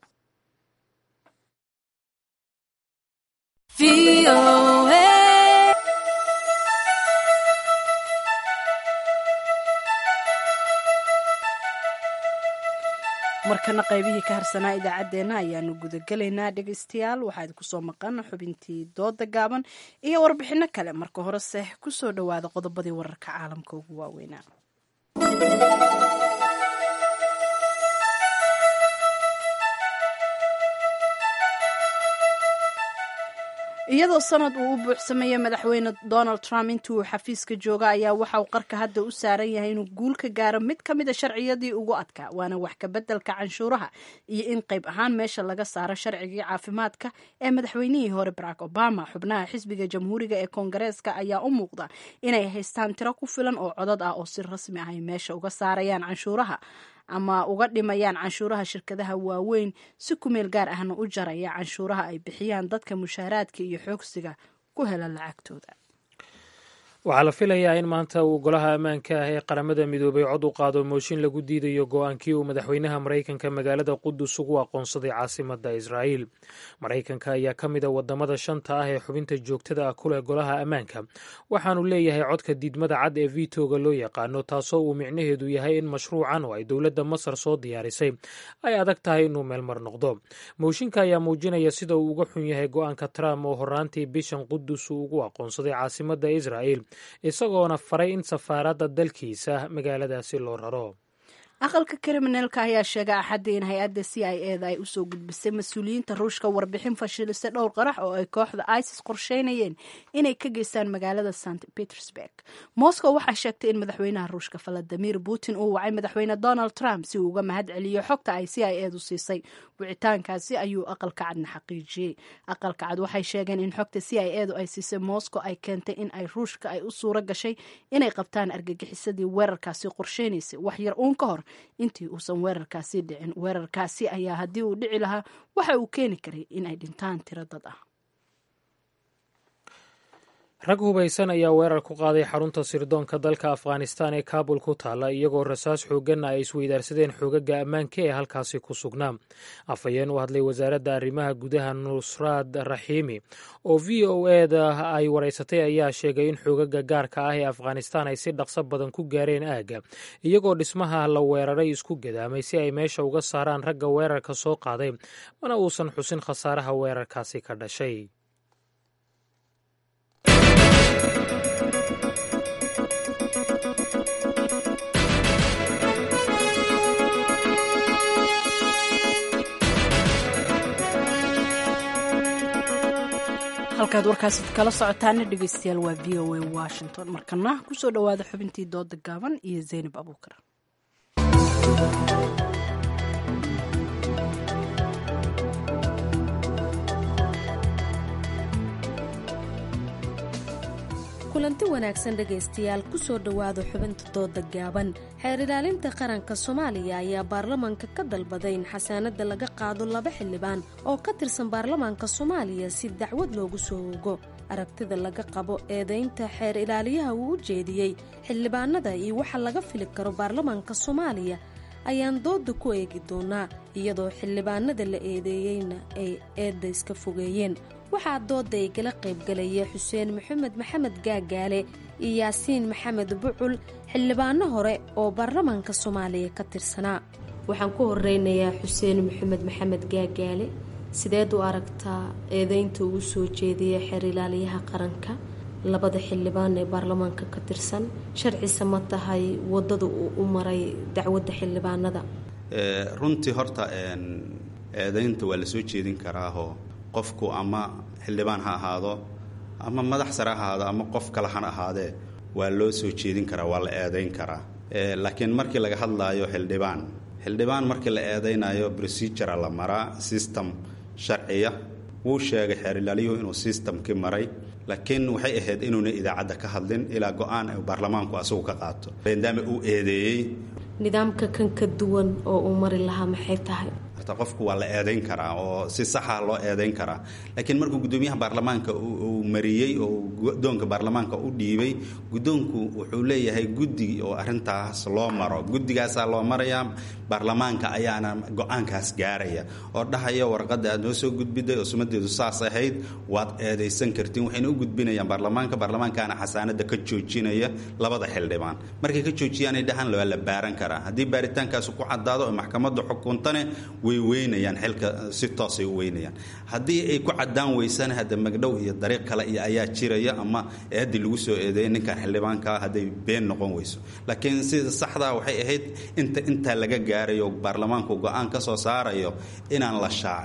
markana qaybihii ka harsanaa idaacaddeenna ayaanu gudagelaynaa dhegaystayaal waxaa idinku soo maqan xubintii dooda gaaban iyo warbixino kale marka horese kusoo dhowaada qodobadii wararka caalamka ugu waaweynaa iyadoo sanad uu u buuxsameeyey madaxweyne donald trump intii uu xafiiska jooga ayaa waxa uu qarka hadda u saaran yahay inuu guul ka gaaro mid ka mid a sharciyadii ugu adkaa waana wax kabeddelka canshuuraha iyo in qayb ahaan meesha laga saaro sharcigii caafimaadka ee madaxweynihii hore barack obama xubnaha xisbiga jamhuuriga ee koongareeska ayaa u muuqda inay haystaan tiro ku filan oo codad ah oo si rasmi ah ay meesha uga saarayaan canshuuraha ama uga dhimayaan canshuuraha shirkadaha waaweyn si kumeel gaar ahna u jaraya canshuuraha ay bixiyaan dadka mushaaraadka iyo xoogsiga ku hela lacagtooda waxaa la filayaa in maanta uu golaha ammaanka ah ee qaramada midoobay cod u qaado mooshin lagu diidayo go-aankii uu madaxweynaha maraykanka magaalada qudus ugu aqoonsaday caasimada israa'iil maraykanka ayaa ka mid a wadamada shanta ah ee xubinta joogtada ah ku leh golaha ammaanka waxaanu leeyahay codka diidmada cad ee vitoga loo yaqaano taasoo uu micnaheedu yahay in mashruucan oo ay dowladda masar soo diyaarisay ay adag tahay inuu meelmar noqdo mooshinka ayaa muujinaya sida uu uga xun yahay go-aanka trump oo horaantii bishan qudus uu ugu aqoonsaday caasimada israa'iil isagoona faray in safaaradda dalkiisa magaaladaasi loo raro aqalka kriminalka ayaa sheegay axaddii in hay-adda c i e da ay usoo gudbisay mas-uuliyiinta ruushka warbixin fashilisa dhowr qarax oo ay kooxda isis qorsheynayeen inay ka geystaan magaalada st petersburg moscow waxaa sheegtay in madaxweynaha ruushka valadimir putin uu wacay madaxweyne donald trump si uu uga mahad celiyo xogta ay c i edu siisay wicitaankaasi ayuu aqalka cadna xaqiijiyey aqalka cad waxay sheegeen in xogta c i edu ay siisay moscow ay keentay in ay ruushka ay u suuro gashay inay qabtaan argagixisadii weerarkaasi qorsheynaysay wax yar uun ka hor intii uusan weerarkaasi dhicin weerarkaasi ayaa haddii uu dhici lahaa waxa uu keeni karay in ay dhintaan tiro dad ah rag hubaysan ayaa weerar ku qaaday xarunta sirdoonka dalka afghanistan ee kaabul ku taalla iyagoo rasaas xoogganna ay isweydaarsadeen xoogaga ammaanka ee halkaasi ku sugnaa afhayeen u hadlay wasaaradda arrimaha gudaha nusraad raxiimi oo v o eda ay waraysatay ayaa sheegay in xoogaga gaarka ah ee afghanistan ay si dhaqso badan ku gaareen aagga iyagoo dhismaha la weeraray isku gadaamay si ay meesha uga saaraan ragga weerarka soo qaaday mana uusan xusin khasaaraha weerarkaasi ka dhashay halkaad warkaasi kala socotaana dhegeystayaal waa v o a washington markana kusoo dhowaada xubintii dooda gaaban iyo zaynab abuukar kulanti wanaagsan dhegaystayaal kusoo dhowaada xubinta dooda gaaban xeer ilaalinta qaranka soomaaliya ayaa baarlamaanka ka dalbaday in xasaanada laga qaado laba xildhibaan oo ka tirsan baarlamaanka soomaaliya si dacwad loogu soo ogo aragtida laga qabo eedaynta xeer ilaaliyaha uu u jeediyey xildhibaanada iyo waxa laga fili karo baarlamaanka soomaaliya ayaan dooda ku eegi doonaa iyadoo xildhibaanada la eedeeyeyna ay eedda iska fogeeyeen waxaa dooda ay gala qaybgalaya xuseen maxamed maxamed gaagaale iyo yaasiin maxamed bucul xildhibaano hore oo baarlamaanka soomaaliya ka tirsanaa waxaan ku horeynayaa xuseen maxamed maxamed gaagaale sideed u aragtaa eedeynta uu soo jeediyay xeer ilaaliyaha qaranka labada xildhibaan ee baarlamaanka ka tirsan sharcise ma tahay wadada uu u maray dacwadda xildhibaanada runtii horta eedeynta waa la soo jeedin karaahoo qofku ama xildhibaan ha ahaado ama madax sare ha ahaado ama qof kale han ahaadee waa loo soo jeedin karaa waa la eedayn karaa laakiin markii laga hadlaayo xildhibaan xildhibaan markii la eedaynayo procedura la maraa system sharciya wuu sheegay xeer ilaaliyuhu inuu systemkii maray laakiin waxay ahayd inuuna idaacadda ka hadlin ilaa go-aan baarlamaanku asagu ka qaato maadaama uu eedeeyey nidaamka kan ka duwan oo uu mari lahaa maxay tahay qofku waa la eedayn karaa oo si saxa loo eedayn karaa laakiin markuu gudoomiyaha baarlamaanka uu mariyey oo gudoonka baarlamaanka u dhiibay gudoonku wuxuu leeyahay guddi oo arintaas loo maro guddigaasaa loo marayaa baarlamaanka ayaana go-aankaas gaaraya oo dhahaya warqada aad noo soo gudbiday oo sumadeedu saas ahayd waad eedaysan kartiin waxayna u gudbinayaan baarlamaanka baarlamaankaana xasaanada ka joojinaya labada xildhibaan markay ka joojiyaanay dhahaan waa la baaran karaa haddii baaritaankaas ku cadaado oo maxkamadda xukuntane way weynayaan xilka si toosay u weynayaan haddii ay ku cadaan weysana hadda magdhow iyo dariiq kale iyo ayaa jiraya ama eeddii lagu soo eedeeyay ninkan xildhibaankaa hadday been noqon weyso laakiin sida saxdaa waxay ahayd inta intaa laga gaarayo baarlamaanku go-aan ka soo saarayo inaan la shaacin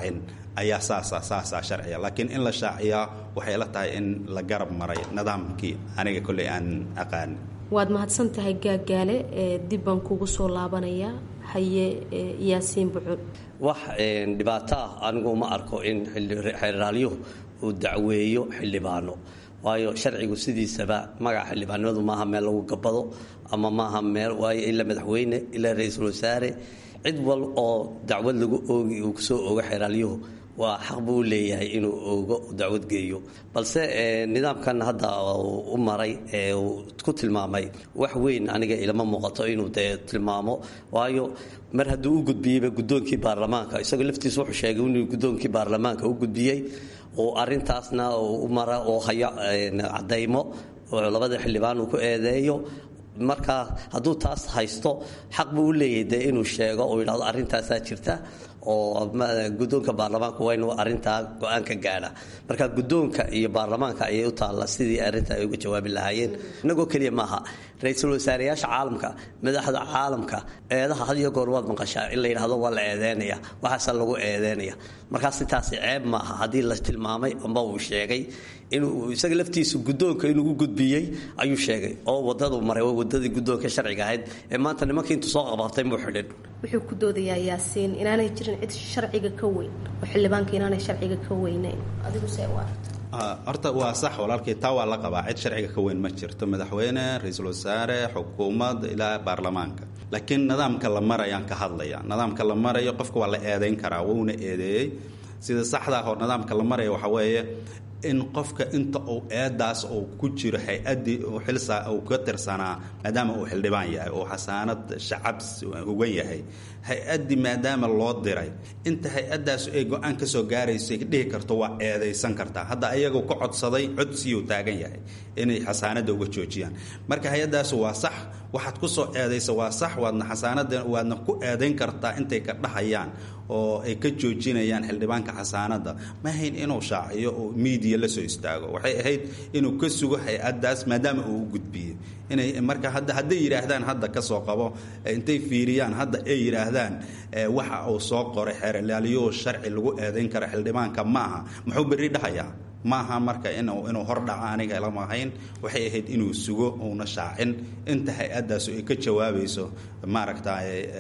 ayaa saasa saasaa sharciya laakiin in la shaaciyaa waxay la tahay in la garab maray nidaamkii aniga kolley aan aqaan waad mahadsan tahay gaagaale dib baan kugu soo laabanayaa haye yaasiin bucul wax dhibaato ah anigu ma arko in xeeraalyuhu uu dacweeyo xildhibaano waayo sharcigu sidiisaba magaca xildhibaanimadu maaha meel lagu gabado ama maaha meel waayo ilaa madaxweyne ilaa ra-iisul wasaare cid wal oo dacwad lagu oogi uu kusoo ogo xeeraalyuhu waa xaq buu u leeyahay inuu ogo dacwad geeyo balse nidaamkan hadda u maray ee uu ku tilmaamay wax weyn aniga ilama muuqato inuu dee tilmaamo waayo mar hadduu u gudbiyeyba guddoonkii baarlamaanka isagoo laftiisa wuxuu sheegay inuu guddoonkii baarlamaanka u gudbiyey oo arintaasna u mara oo haya cadaymo oo labada xildhibaan uu ku eedeeyo marka hadduu taas haysto xaq buu u leeyahay dee inuu sheego oo yidhahdo arrintaasaa jirta oo guddoonka baarlamaanka waa inuu arrintaa go-aan ka gaadha marka guddoonka iyo baarlamaanka ayay u taalla sidii arrinta ay uga jawaabi lahaayeen inagoo keliya maaha ra-iisul wasaareyaasha caalamka madaxda caalamka eedaha had iyo goor waad maqashaa in la yidhahdo waa la eedeynaya waxaasa lagu eedeynaya markaas intaasi ceeb maaha haddii la tilmaamay amba uu sheegay inuu isaga laftiisu guddoonka inuu u gudbiyey ayuu sheegay oo wadadu maray waa wadadii guddoonka sharciga ahayd ee maanta nimankii intuu soo qabaabtay muu xidhin wuxuu ku doodayaa yaasiin inaanay jirin cid sharciga ka weyn oo xildhibaanka inaanay sharciga ka weynayn adigu see u aragta horta waa sax walaalkii taa waa la qabaa cid sharciga ka weyn ma jirto madaxweyne ra-iisul wasaare xukuumad ilaa baarlamaanka laakiin nidaamka la marayaan ka hadlaya nidaamka la marayo qofka waa la eedeyn karaa wuuna eedeeyey sida saxdaa hor nidaamka la maraya waxaa weeye in qofka inta uu eedaas uu ku jiro hay-addii xilsa uu ka tirsanaa maadaama uu xildhibaan yahay oo xasaanad shacab ugan yahay hay-addii maadaama loo diray inta hay-addaas ay go-aan ka soo gaarayso dhihi karto waa eedaysan kartaa hadda ayagoo ka codsaday codsiyuu taagan yahay inay xasaanadda uga joojiyaan marka hay-addaas waa sax waxaad ku soo eedaysa waa sax waadna xasaanada waadna ku eedayn kartaa intay ka dhahayaan oo ay ka joojinayaan xildhibaanka xasaanadda ma ahayn inuu shaaciyo oo miidiya la soo istaago waxay ahayd inuu ka sugo hay-addaas maadaama uu u gudbiyey inay marka hadda hadday yidhaahdaan hadda ka soo qabo intay fiiriyaan hadda ay yidhaahdaan waxa uu soo qoray xeerlaaliyo sharci lagu eedayn kara xildhibaanka maaha muxuu berri dhahayaa maaha marka inuu inuu hordhaco aniga lama ahayn waxay ahayd inuu sugo uuna shaacin inta hay-addaasu ay ka jawaabayso maaragta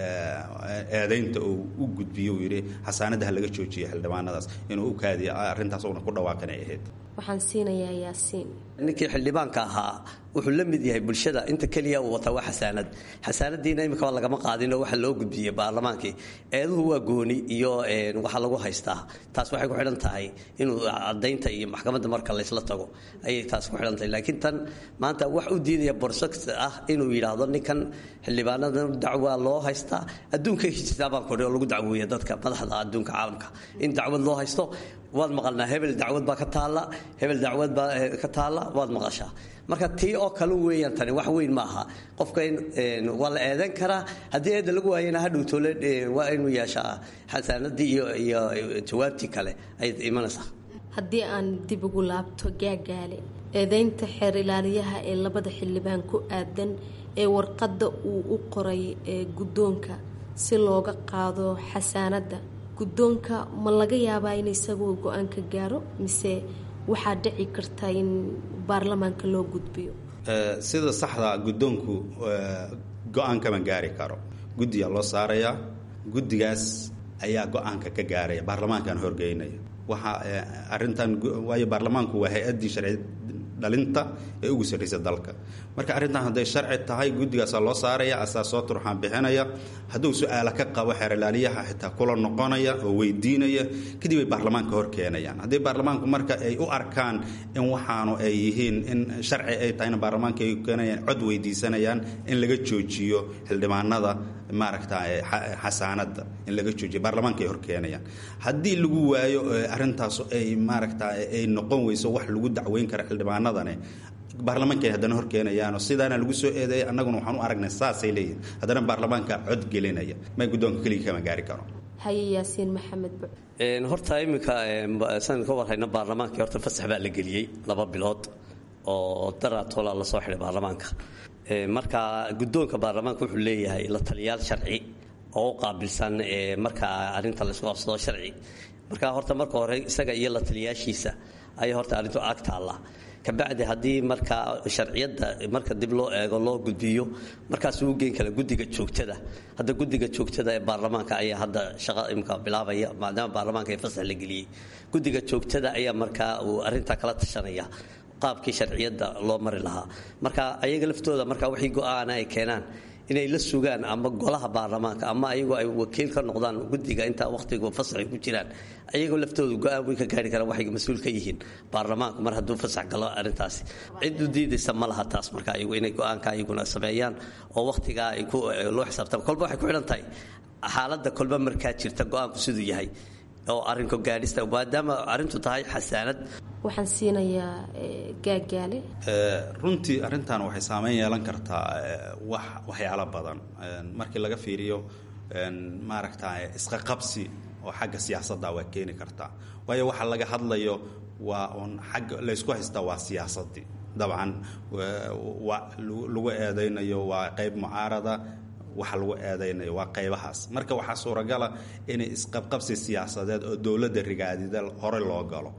eedaynta uu u gudbiyo uu yidhi xasaanadaha laga joojiya xildhibaanadaas inuu u kaadiya arrintaas uuna ku dhawaaqan ay ahayd waxaan siinayaa yaasiin ninkii xildhibaanka ahaa wuxuu la mid yahay bulshada inta keliya uu wataa waa xasaanad xasaanadiina imikaba lagama qaadinoo waxa loo gudbiyey baarlamaankii eeduhu waa gooni iyo waxa lagu haystaa taas waxay ku xidhan tahay inuu cadaynta iyo maxkamadda marka laysla tago ayay taas ku xidhan tahay laakiin tan maanta wax u diidaya borsox ah inuu yidhaahdo ninkan xildhibaanada dacwaa loo haystaa adduunka hijtaabaan kordhi oo lagu dacweeya dadka madaxda adduunka caalamka in dacwad loo haysto waad maqalnaa hebel dacwad baa ka taalla hebel dacwad baa ka taalla waad maqashaa marka tii oo kale weeyaan tani wax weyn maaha qofka waa la eedan karaa haddii eedda lagu waayana hadhowtoole waa inuu yeeshaa xasaanadii iyo iyo jawaabtii kale ay imanaysaa haddii aan dib ugu laabto gaagaale eedeynta xeer ilaaliyaha ee labada xildhibaan ku aadan ee warqadda uu u qoray ee guddoonka si looga qaado xasaanadda guddoonka ma laga yaabaa in isagoo go-aanka gaaro mise waxaa dhici karta in baarlamaanka loo gudbiyo sida saxda guddoonku go-aan kama gaari karo guddiyaa loo saarayaa guddigaas ayaa go-aanka ka gaaraya baarlamaankan horgeynaya waxa arintan waayo baarlamaanku waa hay-addii sharci dhalinta ee ugu sarraysa dalka marka arrintan hadday sharci tahay guddigaasaa loo saaraya asaa soo turxaan bixinaya hadduu su-aala ka qabo xeerlaaliyaha xitaa kula noqonaya oo weydiinaya kadib ay baarlamaanka hor keenayaan haddii baarlamaanku marka ay u arkaan in waxaanu ay yihiin in sharci ay tahayna baarlamaanka ay keenayaan cod weydiisanayaan in laga joojiyo xildhibaanada maaragta xasaanada in laga joojiyo baarlamaanka ay hor keenayaan haddii lagu waayo arrintaas ay maaragta ay noqon weyso wax lagu dacweyn kara xildhibaanadani baarlamaanka ay haddana horkeenayaano sidaana lagu soo eedeeyay annaguna waxaan u aragnay saasay leeyihin haddana baarlamaanka cod gelinaya may guddoonka keligii kama gaari karo haye yaasiin maxamed buc horta iminka san ka warhayna baarlamaankii horta fasax baa la geliyey laba bilood oo daraatola la soo xidhay baarlamaanka marka guddoonka baarlamaanka wuxuu leeyahay la taliyaal sharci oo u qaabilsan marka arrinta laysku qabsado sharci marka horta marka hore isaga iyo la taliyaashiisa ayay horta arrintu ag taallaa kabacdi haddii markaa sharciyadda marka dib loo eego loo gudbiyo markaas uu geen kara guddiga joogtada hadda guddiga joogtada ee baarlamaanka ayaa hadda shaqa imka bilaabaya maadaama baarlamaanka ee fasax la geliyey guddiga joogtada ayaa markaa uu arrintaa kala tashanaya qaabkii sharciyadda loo mari lahaa marka ayaga laftooda marka wixii go-aana ay keenaan inay la sugaan ama golaha baarlamaanka ama ayagoo ay wakiil ka noqdaan guddiga intaa wakhtiga fasax ay ku jiraan ayagoo laftooda go-aan way ka gaari karaan waxay mas-uul ka yihiin baarlamaanku mar hadduu fasax galo arrintaasi cid u diidaysa ma laha taas marka ayagu inay go-aanka ayaguna sameeyaan oo wakhtigaa ay ku loo xisaabtaan kolba waxay ku xidhan tahay xaaladda kolba markaa jirta go-aanku siduu yahay oo arrinka gaadhista maadaama arrintu tahay xasaanad waxaan siinayaa gaagaale runtii arrintan waxay saameyn yeelan kartaa wax waxyaalo badan markii laga fiiriyo maaragta isqaqabsi oo xagga siyaasadda waa keeni kartaa waayo waxa laga hadlayo waa uun xagga laysku haystaa waa siyaasaddii dabcan lagu eedaynayo waa qayb mucaarada waxa lagu eedaynayo waa qaybahaas marka waxaa suuragala inay isqabqabsi siyaasadeed oo dowladda rigaadida hore loo galo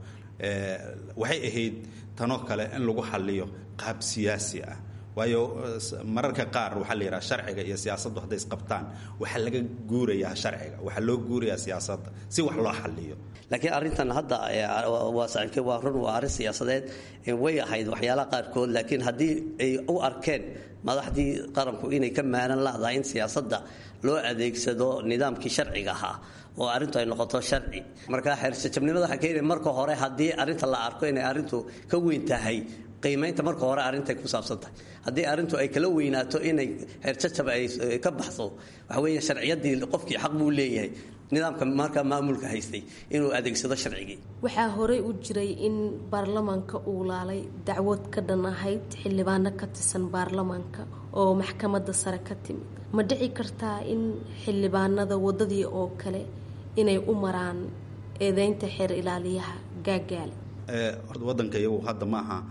waxay ahayd tanoo kale in lagu xaliyo qaab siyaasi ah waayo mararka qaar waxaa la yidhaha sharciga iyo siyaasaddu hadday isqabtaan waxaa laga guurayaa sharciga waxaa loo guurayaa siyaasadda si wax loo xaliyo laakiin arrintan hadda waa saaxiibkay waa run waa arrin siyaasadeed way ahayd waxyaalaha qaarkood laakiin haddii ay u arkeen madaxdii qaranku inay ka maalan lahdahay in siyaasadda loo adeegsado nidaamkii sharciga ahaa oo arrintu ay noqoto sharci marka xeersajabnimada waxaa keenaya marka hore haddii arrinta la arko inay arrintu ka weyn tahay qiimaynta marka hore arrintay ku saabsan tahay haddii arrintu ay kala weynaato inay xeerjajab ay ka baxdo waxa weeye sharciyaddii qofkii xaq buu leeyahay nidaamka markaa maamulka haystay inuu adeegsado sharcigii waxaa horey u jiray in baarlamaanka uu laalay dacwad ka dhan ahayd xildhibaano ka tirsan baarlamaanka oo maxkamadda sare ka timid ma dhici kartaa in xildhibaanada waddadii oo kale inay u maraan eedeynta xeer ilaaliyaha gaagaale horta waddanka iyagu hadda ma aha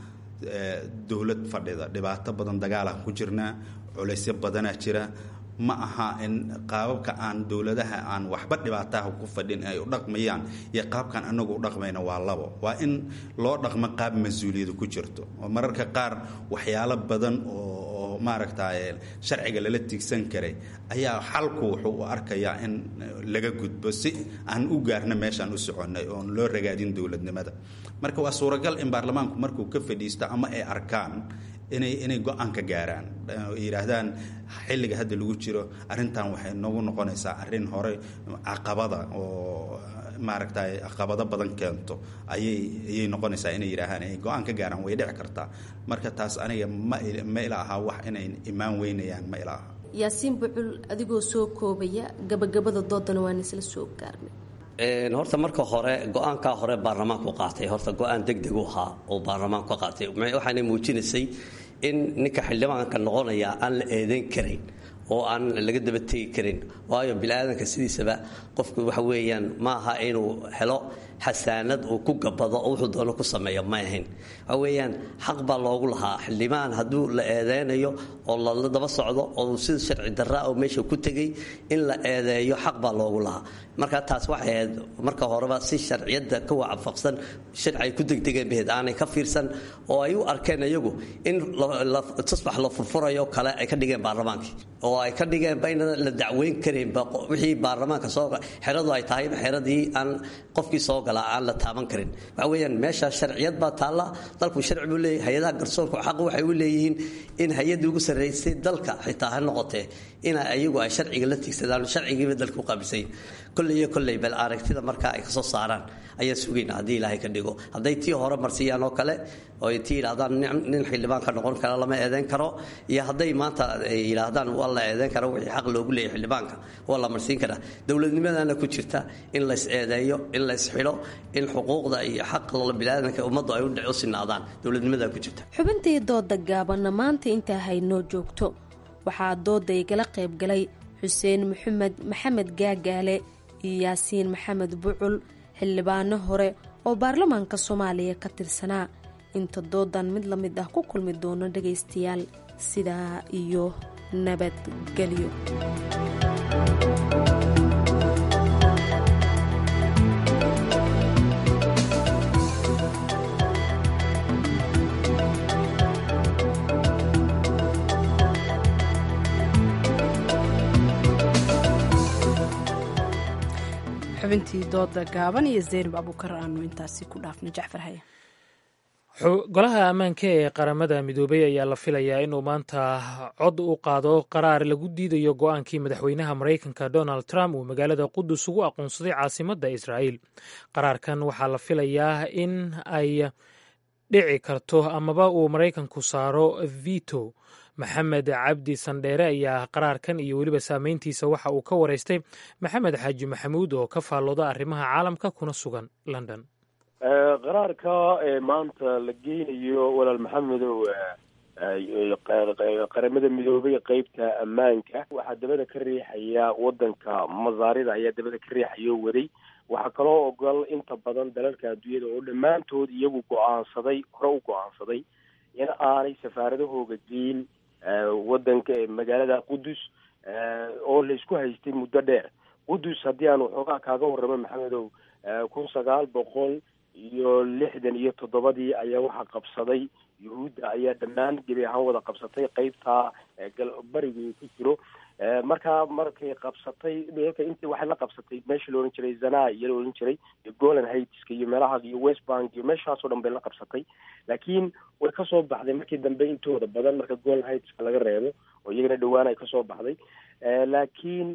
dowlad fadhida dhibaato badan dagaalah ku jirnaa culaysyo badanaa jira ma aha in qaababka aan dowladaha aan waxba dhibaataha ku fadhin ay u dhaqmayaan iyo qaabkan anagu u dhaqmayna waa labo waa in loo dhaqmo qaab mas-uuliyadu ku jirto oo mararka qaar waxyaalo badan oo maaragta sharciga lala tiigsan karay ayaa xalku wuxuu u arkayaa in laga gudbo si aan u gaarna meeshaan u soconnay oon loo ragaadin dowladnimada marka waa suuragal in baarlamaanku markuu ka fadhiisto ama ay arkaan inay inay go-aan ka gaaraan yidhaahdaan xilliga hadda lagu jiro arrintan waxay noogu noqonaysaa arrin hore caqabada oo maaragta caqabado badan keento ayay ayay noqonaysaa inay yidhaahaan ay go-aan ka gaaraan way dhici kartaa marka taas aniga ma ma ila aha wax inay imaan weynayaan ma ila aha yaasiin bucul adigoo soo koobaya gabagabada doodana waan isla soo gaarnay horta marka hore go-aankaa hore baarlamaanku qaatay horta go-aan degdeg u ahaa oo baarlamaanku ka qaatay waxaana muujinaysay in ninka xildhibaanka noqonaya aan la eedeyn karayn oo aan laga daba tegi karin waayo bini-aadanka sidiisaba qofku waxa weeyaan ma aha inuu helo xasaanad uu ku gabado oo wuxuu doono ku sameeyo ma ahayn waxa weeyaan xaq baa loogu lahaa xildhibaan hadduu la eedeynayo oo lala daba socdo oo sida sharci darraa oo meesha ku tegay in la eedeeyo xaq baa loogu lahaa marka taas waxay ahayd marka horeba si sharciyadda ka waafaqsan sharci ay ku degdegeen baheed aanay ka fiirsan oo ay u arkeen iyagu in tusbax la furfurayo kale ay ka dhigeen baarlamaankii oo ay ka dhigeenba in la dacweyn karaynba wixii baarlamaanka soo xeradu ay tahay xeradii aan qofkii soo galaa aan la taaban karin waxa weeyaan meesha sharciyad baa taalla dalku sharci buu leeyahay hay-adaha garsoorku xaq waxay u leeyihiin in hay-addii ugu sarraysay dalka xitaa ha noqotee ina iyagu ay sharciga la tigsadaan sharcigiiba dalka u qaabilsayin kolley iyo kolley bal aragtida markaa ay kasoo saaraan ayaan sugayna haddii ilaahay ka dhigo hadday tii hore marsiyaan oo kale oo ay tii yidhahdaan nin xildhibaan ka noqon kara lama eedeyn karo iyo hadday maanta ay yidhaahdaan waa la eedeyn karo wixii xaq loogu leeyahay xildhibaanka waa la marsiin karaa dowladnimadana ku jirta in lays eedeeyo in lays xidho in xuquuqda iyo xaqa biniaadanka ummaddu ay u sinaadaan dowladnimadaa ku jirta xubintii dooda gaabanna maanta intaa haynoo joogto waxaa dooda igala qayb galay xuseen maxamed maxamed gaagaale iyo yaasiin maxamed bucul xildhibaano hore oo baarlamaanka soomaaliya ka tirsanaa inta doodan mid la mid ah ku kulmi doono dhagaystayaal sidaa iyo nabadgelyo xubintii dooda gaaban iyo zeynab abuukar aanu intaasi ku dhaafno jacfar haye golaha ammaanka ee qaramada midoobay ayaa la filayaa inuu maanta cod u qaado qaraar lagu diidayo go-aankii madaxweynaha maraykanka donald trump uu magaalada qudus ugu aqoonsaday caasimadda israa'iil qaraarkan waxaa la filayaa in ay dhici karto amaba uu maraykanku saaro vito maxamed cabdi sandheere ayaa qaraarkan iyo weliba saameyntiisa waxa uu ka wareystay maxamed xaaji maxamuud oo ka faallooda arrimaha caalamka kuna sugan london qaraarka maanta la geynayo walaal maxamedow qaramada midoobay qeybta ammaanka waxaa dabada ka riixaya wadanka masaarida ayaa dabada ka riixaya oo waday waxaa kaloo ogol inta badan dalalka adduunyada oo dhammaantood iyagu go-aansaday hore u go-aansaday in aanay safaaradahooga geyn wadanka magaalada qudus oo la isku haystay muddo dheer qudus haddii aan waxoogaa kaaga warramo maxamedow kun sagaal boqol iyo lixdan iyo toddobadii ayaa waxaa qabsaday yuhuudda ayaa dhammaan gebi ahaan wada qabsatay qeybta bariga uu ku jiro markaa markay qabsatay dhulka intii waxay la qabsatay meesha la odhan jiray zana iyo la odhan jiray iyo golan haitiska iyo meelaha iyo west bank iyo meeshaasoo dhan bay la qabsatay laakiin way kasoo baxday markii dambe intooda badan marka golan haitiska laga reebo oo iyagana dhowaan ay kasoo baxday laakiin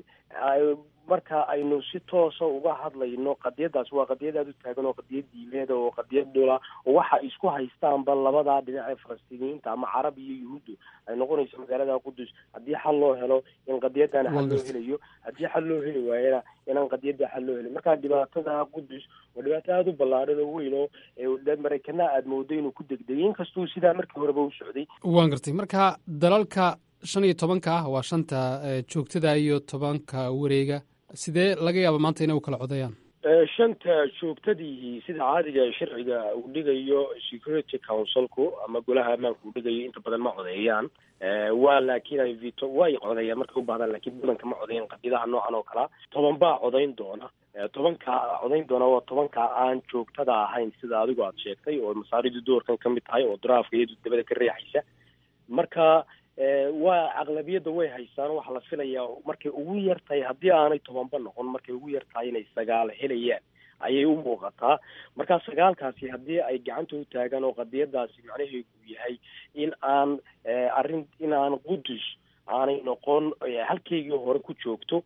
marka aynu si toosa uga hadlayno qadiyadaas waa qadiyad aada u taagan oo qadiyad diimeeda oo qadiyad dhula oo waxa isku haystaanba labadaa dhinac ee falastiiniyiinta ama carab iyo yuhuuddu ay noqonayso magaalada qudus haddii xal loo helo in qadiyadana xal loo helayo haddii xal loo heli waayana inaan qadiyada xal loo helin marka dhibaatada qudus waa dhibaato aada u ballaadhan oo weyn oo maraykana aada moodo inuu ku degdegay inkastuu sidaa markii horeba u socday waan gartay marka dalalka shan iyo tobanka ah waa shanta joogtada iyo tobanka wareega sidee laga yaaba maanta inay u kala codayaan shanta joogtadii sida caadiga sharciga uu dhigayo security councilku ama golaha ammaanka uu dhigayo inta badan ma codeeyaan waa laakiin ay vito way codeeyaan markay u baahdaan laakiin badanka ma codeeyaan qadiyadaha noocan oo kalea toban baa codayn doona tobanka codayn doona waa tobanka aan joogtada ahayn sida adigu aada sheegtay oo masaaridu doorkan ka mid tahay oo daraafka iyadu dabada ka riixaysa marka waa aqlabiyadda way haystaan waxaa la filayaa markay ugu yar tahay haddii aanay tobanba noqon markay ugu yar tahay inay sagaal helayaan ayay u muuqataa markaa sagaalkaasi haddii ay gacanta u taagaan oo qadiyadaasi macnaheedu yahay in aan arrin in aan qudus aanay noqon halkeygii hore ku joogto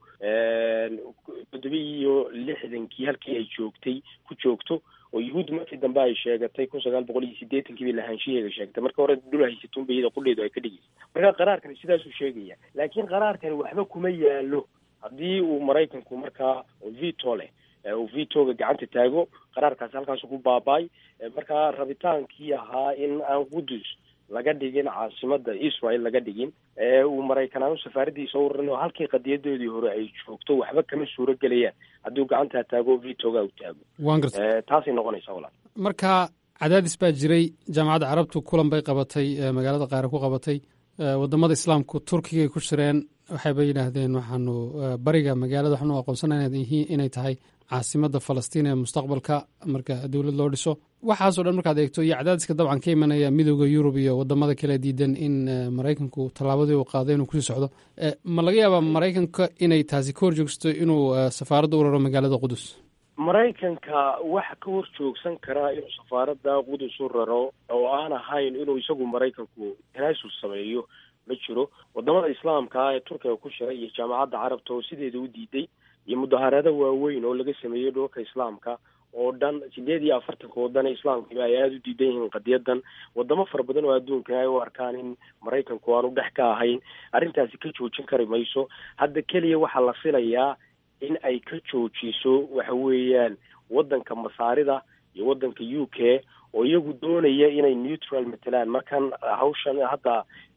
toddoba iyo lixdankii halkii ay joogtay ku joogto oo yuhuudda markii dambe ay sheegatay kun sagaal boqol iyo siddeetankii bay lahaanshiheega sheegtay marka hore dhul haysatunba iyada qudheedu ay ka dhigaysa marka qaraarkani sidaasuu sheegaya laakiin qaraarkani waxba kuma yaalo haddii uu maraykanku markaa vito leh uu vitoga gacanta taago qaraarkaasi halkaasu ku baaba-ay markaa rabitaankii ahaa in aan qudus laga dhigin caasimada israel laga dhigin uu maraykanaan safaaradiisa u rarin oo halkii qadiyadoodii hore ay joogto waxba kama suuro gelayaan hadduu gacantaa taago vitoga u taago waan gartay taasay noqonaysaa walaal marka cadaadis baa jiray jaamacadda carabtu kulan bay qabatay magaalada qaare ku qabatay wadamada islaamku turkigay ku shireen waxayba yidhaahdeen waxaanu bariga magaalada waxaanu aqoonsanaa inay tahay caasimada falastiin ee mustaqbalka marka dowlad loo dhiso waxaasoo dhan markaad eegto iyo cadaadiska dabcan ka imanaya midooda yurub iyo wadamada kale diidan in maraykanku tallaabadii uu qaaday inuu kusii socdo ma laga yaabaa maraykanka inay taasi ka hor joogsato inuu safaaradda u raro magaalada qudus maraykanka waxa ka hor joogsan karaa inuu safaaradda qudus u raro oo aan ahayn inuu isagu maraykanku tanaasul sameeyo ma jiro wadamada islaamka ah ee turkiga ku shiray iyo jaamacadda carabta oo sideeda u diiday iyo mudaharado waaweyn oo laga sameeyey dhulka islaamka oo dhan sideed iyo afartanka waddan ee islaamkiiba ay aada u diidan yihiin qadiyadan wadamo fara badan oo adduunka ay u arkaan in maraykanku aanu dhex ka ahayn arrintaasi ka joojin kari mayso hadda keliya waxaa la filayaa in ay ka joojiso waxa weeyaan waddanka masaarida iyo waddanka u k oo iyagu doonaya inay neutral matelaan markan hawshan hadda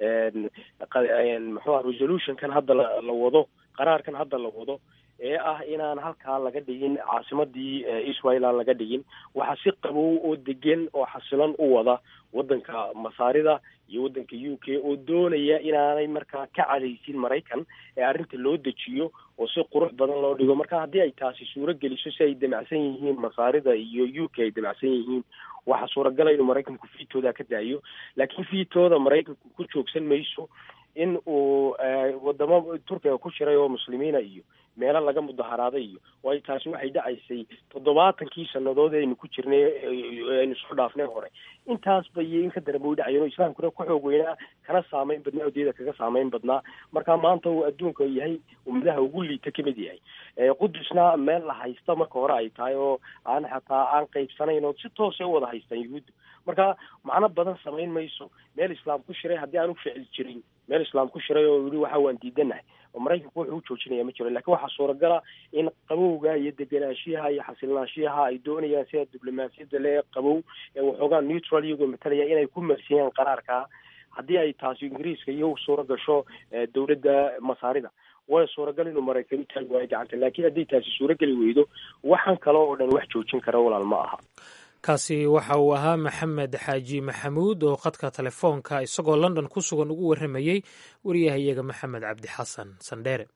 muxuuha resolutionkan hadda la wado qaraarkan hadda la wado ee ah inaan halkaa laga dhigin caasimadii israel aan laga dhigin waxaa si qabow oo degan oo xasilan u wada waddanka masaarida iyo waddanka u k oo doonaya inaanay markaa ka cadaysin maraykan ee arrinta loo dejiyo oo si qurux badan loo dhigo marka haddii ay taasi suuro geliso si ay damacsan yihiin masaarida iyo u k ay damacsan yihiin waxaa suuragala inuu maraykanku fiitooda ka daayo laakiin fiitooda maraykanku ku joogsan mayso in uu wadamo turkiga ku shiray oo muslimiina iyo meelo laga mudaharaaday iyo waayo taasi waxay dhacaysay toddobaatankii sannadood aynu ku jirnay aynu soo dhaafnay hore intaasba iyo in ka daranba way dhacayeen oo islaamkuna ku xoog weynaa kana saameyn badnaa odeeda kaga saameyn badnaa marka maanta uu adduunka yahay ummadaha ugu liita kamid yahay qudusna meel la haysta marka hore ay tahay oo aan xataa aan qaybsanayn oo si toosa u wada haystaan yuhuudda marka macno badan samayn mayso meel islaam ku shiray haddii aan u ficil jirin meel islaam ku shiray oo yihi waxa waan diidanahay oo maraykanku wuxuu u joojinaya ma jiro lakin waxaa suuragala in qabowga iyo degenaanshiyaha iyo xasilnaanshiyaha ay doonayaan sida diblomaasiyadda lee qabow ee waxoogaa neutral iyagoo matalaya inay ku marsiyaan qaraarka haddii ay taasi ingiriiska iyo suura gasho dowladda masaarida way suuragal inuu maraykan u taagi waayo gacanta laakiin hadday taasi suurageli weydo waxaan kale oo dhan wax joojin kara walaal ma aha kaasi waxa uu ahaa maxamed xaaji maxamuud oo khadka telefoonka isagoo london ku sugan ugu warramayey wariyahayaga maxamed cabdi xasan sandheere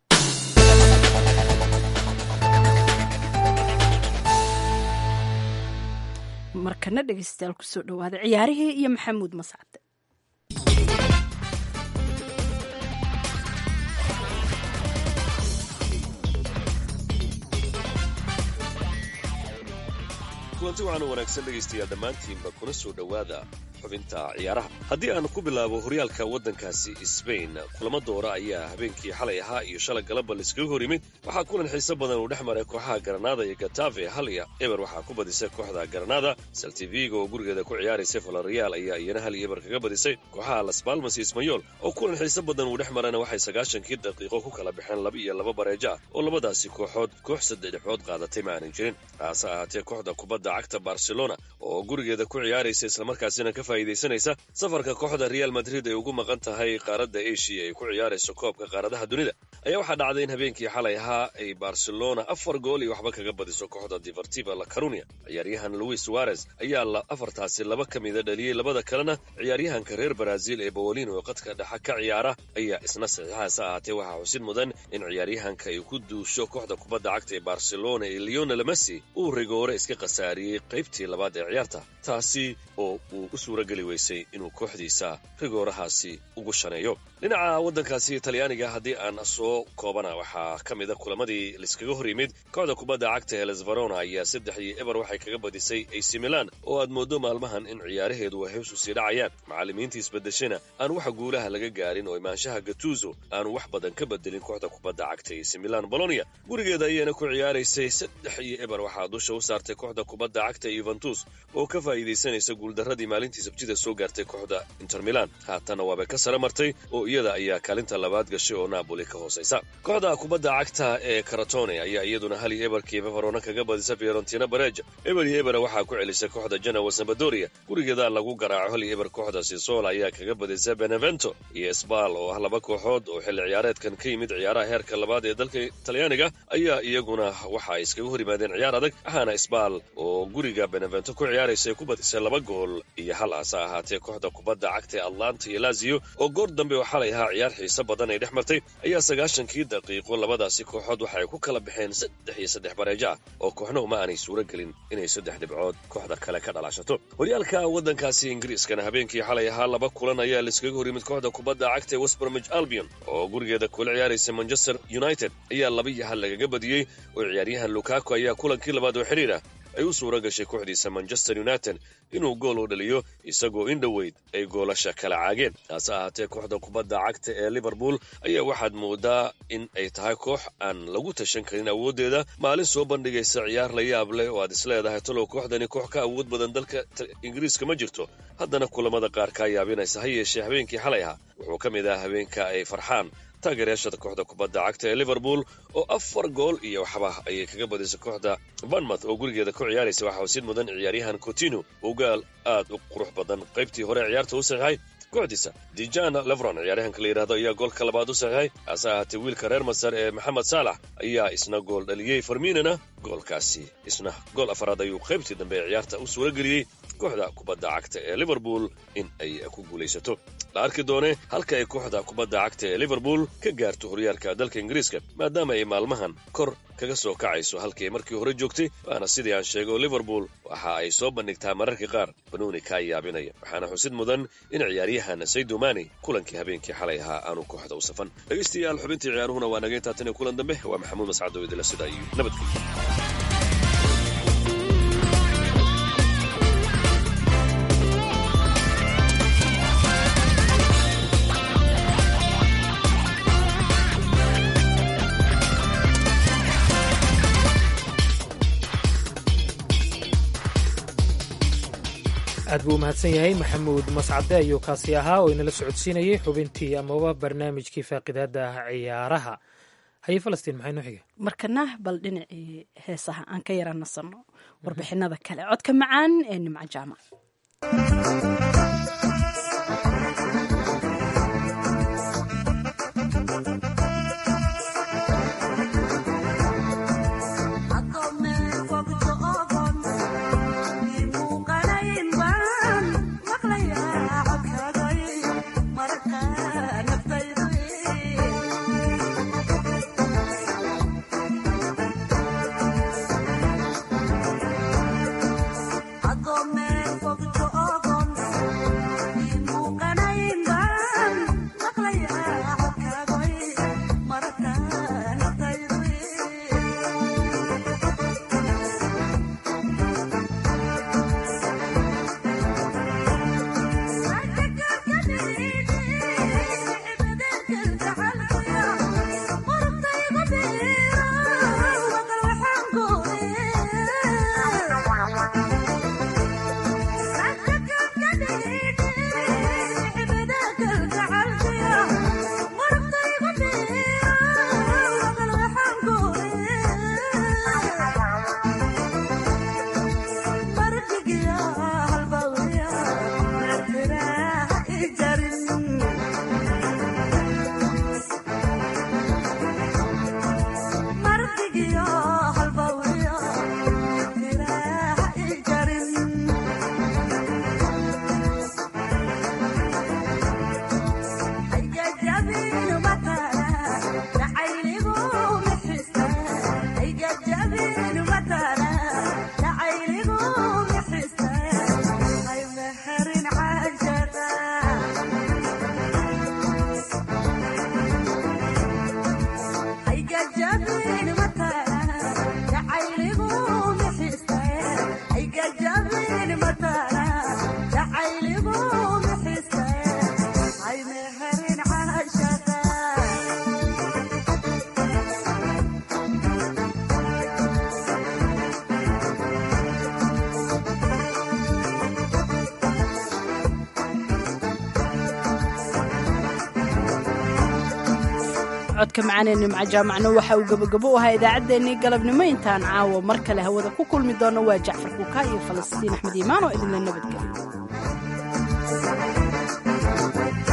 markana dhegeystayaal kusoo dhawaada ciyaarihii iyo maxamuud mascade kulanti waxaanu wanaagsan dhegaystayaal dhammaantiinba kuna soo dhowaada xubinta ciyaaraha haddii aan ku bilaabo horyaalka waddankaasi sbain kulamo doora ayaa habeenkii xalay ahaa iyo shalay galaba laiskaga hor yimid waxaa kulan xiiso badan uu dhex maray kooxaha garanada iyo gatafe hal iyo eber waxaa ku badisay kooxda garanada saltivigo oo gurigeeda ku ciyaaraysay valorial ayaa iyana hal iyo eber kaga badisay kooxaha las balmas iyo ismayol oo kulan xiiso badan uu dhex marana waxay sagaashankii daqiiqo ku kala baxeen laba iyo laba bareejo ah oo labadaasi kooxood koox saddexdhexood qaadatay ma aanan jirin haase ahaatee kooxda kubadda cagta barcelona oo gurigeeda ku ciyaaraysa islamarkaasina ka faa'iidaysanaysa safarka kooxda real madrid ay ugu maqan tahay qaaradda asia ay ku ciyaarayso koobka qaaradaha dunida ayaa waxaa dhacday in habeenkii xalay ahaa ay barcelona afar gool iyo waxba kaga badiso kooxda divertiva la carunia ciyaaryahan luis suarez ayaa afartaasi laba ka mida dhaliyey labada kalena ciyaaryahanka reer brazil ee bawolin oo qadka dhexa ka ciyaara ayaa isna saxiixaas ahaatee waxaa xusid mudan in ciyaaryahanka ay ku duusho kooxda kubadda cagta ee barcelona ee leonel messi uu rigoore iska khasaariyey qaybtii labaad ee ciyaarta taasi oo uu u suurageli weysay inuu kooxdiisa rigoorahaasi ugu shaneeyo dhinaca waddankaasi talyaaniga haddii aan soo koobana waxaa ka mida kulamadii laiskaga hor yimid kooxda kubadda cagta heles verona ayaa saddex iyo eber waxay kaga badisay ac milan oo aad mooddo maalmahan in ciyaaraheedu ay hewsu sii dhacayaan macallimiinta isbedeshana aan waxa guulaha laga gaarin oo imaanshaha gatuzo aanu wax badan ka bedelin kooxda kubadda cagta ac milan bolonia gurigeeda ayaana ku ciyaaraysay saddex iyo eber waxaa dusha u saartay kooxda kubadda cagta yuventus oo ka faa'iidaysanaysa guuldarradii maalintii sabtida soo gaartay kooxda inter milan haatanna waabay ka sare martay oo iyada ayaa kaalinta labaad gashay oo napoli ka hoosaysa kooxda kubadda cagta ee karatone ayaa iyaduna hal iyo eberkiiba verona kaga badisa fiorentina bareja eber iyo ebera waxaa ku celisay kooxda genowa sambadoria gurigeeda lagu garaaco hal iyo eber kooxda sisola ayaa kaga badisa benevento iyo sbal oo ah laba kooxood oo xilli ciyaareedkan ka yimid ciyaaraha heerka labaad ee dalka talyaaniga ayaa iyaguna waxa ay iskaga hor yimaadeen ciyaar adag waxaana sbal oo guriga benevento ku ciyaaraysa ay ku badisay laba gool iyo hal ase ahaatee kooxda kubadda cagta ee atlanta iyo lazio oo goor dambe oo xalay ahaa ciyaar xiiso badan ay dhex martay ayaa sagaashankii daqiiqo labadaasi kooxood waxa ay ku kala baxeen saddex iyo saddex bareejo ah oo kooxnuhu ma aanay suuro gelin inay saddex dhibcood kooxda kale ka dhalaashato horyaalka waddankaasi ingiriiskana habeenkii xalay ahaa laba kulan ayaa laiskaga hor yimid kooxda kubadda cagta ee westbromich albion oo gurigeeda kula ciyaaraysa manchester united ayaa laba iyo hal lagaga badiyey oo ciyaaryahan lukaku ayaa kulankii labaad oo xidhiir ah ay u suura gashay kooxdiisa manchester united inuu gool u dhaliyo isagoo in dhoweyd ay goolasha kala caageen taase ahaatee kooxda kubadda cagta ee liverpool ayaa waxaad moodaa in ay tahay koox aan lagu tashan karin awooddeeda maalin soo bandhigaysa ciyaar la yaab leh oo aad isleedahay talow kooxdani koox ka awood badan dalka ingiriiska ma jirto haddana kulamada qaar kaa yaabinaysa ha yeeshee habeenkii xalay ahaa wuxuu ka mid ah habeenka ay farxaan taageerayaashada kooxda kubadda cagta ee liverpool oo afar gool iyo waxba ayay kaga badisay kooxda banmouth oo gurigeeda ku ciyaaraysa waxaa wasiid mudan ciyaaryahan cotino ugaal aad u qurux badan qaybtii hore ciyaarta u saxiixay kooxdiisa dijana levron ciyaaryahanka la yidhahdo ayaa goolka labaad u saxiixay hase ahaatee wiilka reer masar ee maxamed saalax ayaa isna gool dhaliyey farminana goolkaasi isna gool afaraad ayuu qaybtii dambe ee ciyaarta u suura geliyey kooxda kubadda cagta ee liverpool in ay ku guulaysato la arki doonee halka ay kooxda kubadda cagta ee liverpool ka gaarto horyaalka dalka ingiriiska maadaama ay maalmahan kor kaga soo kacayso halkii markii hore joogtay waana sidii aan sheego liverpool waxa ay soo bandhigtaa mararka qaar banuuni kaa yaabinaya waxaana xusid mudan in ciyaaryahan saydo mani kulankii habeenkii xalay ahaa aanu kooxda u safan dhegaystayaal xubintii ciyaaruhuna waa naga intaa tan iyo kulan dambe waa maxamuud mascado idila sida iyo nabadgelyo aad buu umahadsan yahay maxamuud mascade ayuu kaasi ahaa oo inala socodsiinayay xubintii amaba barnaamijkii faaqidaada ciyaaraha haye falastiin maxay noo xiga markana bal dhinacii heesaha aan ka yara nasanno warbixinada kale codka macaan ee nimco jaamac codka macaanee nimco jaamacna waxa uu gebagabo u ahaa idaacaddeenii galabnimo intaan caawa mar kale hawada ku kulmi doono waa jacfar kuukaa iyo falastiin axmed iimaan oo idinla nabadgelyo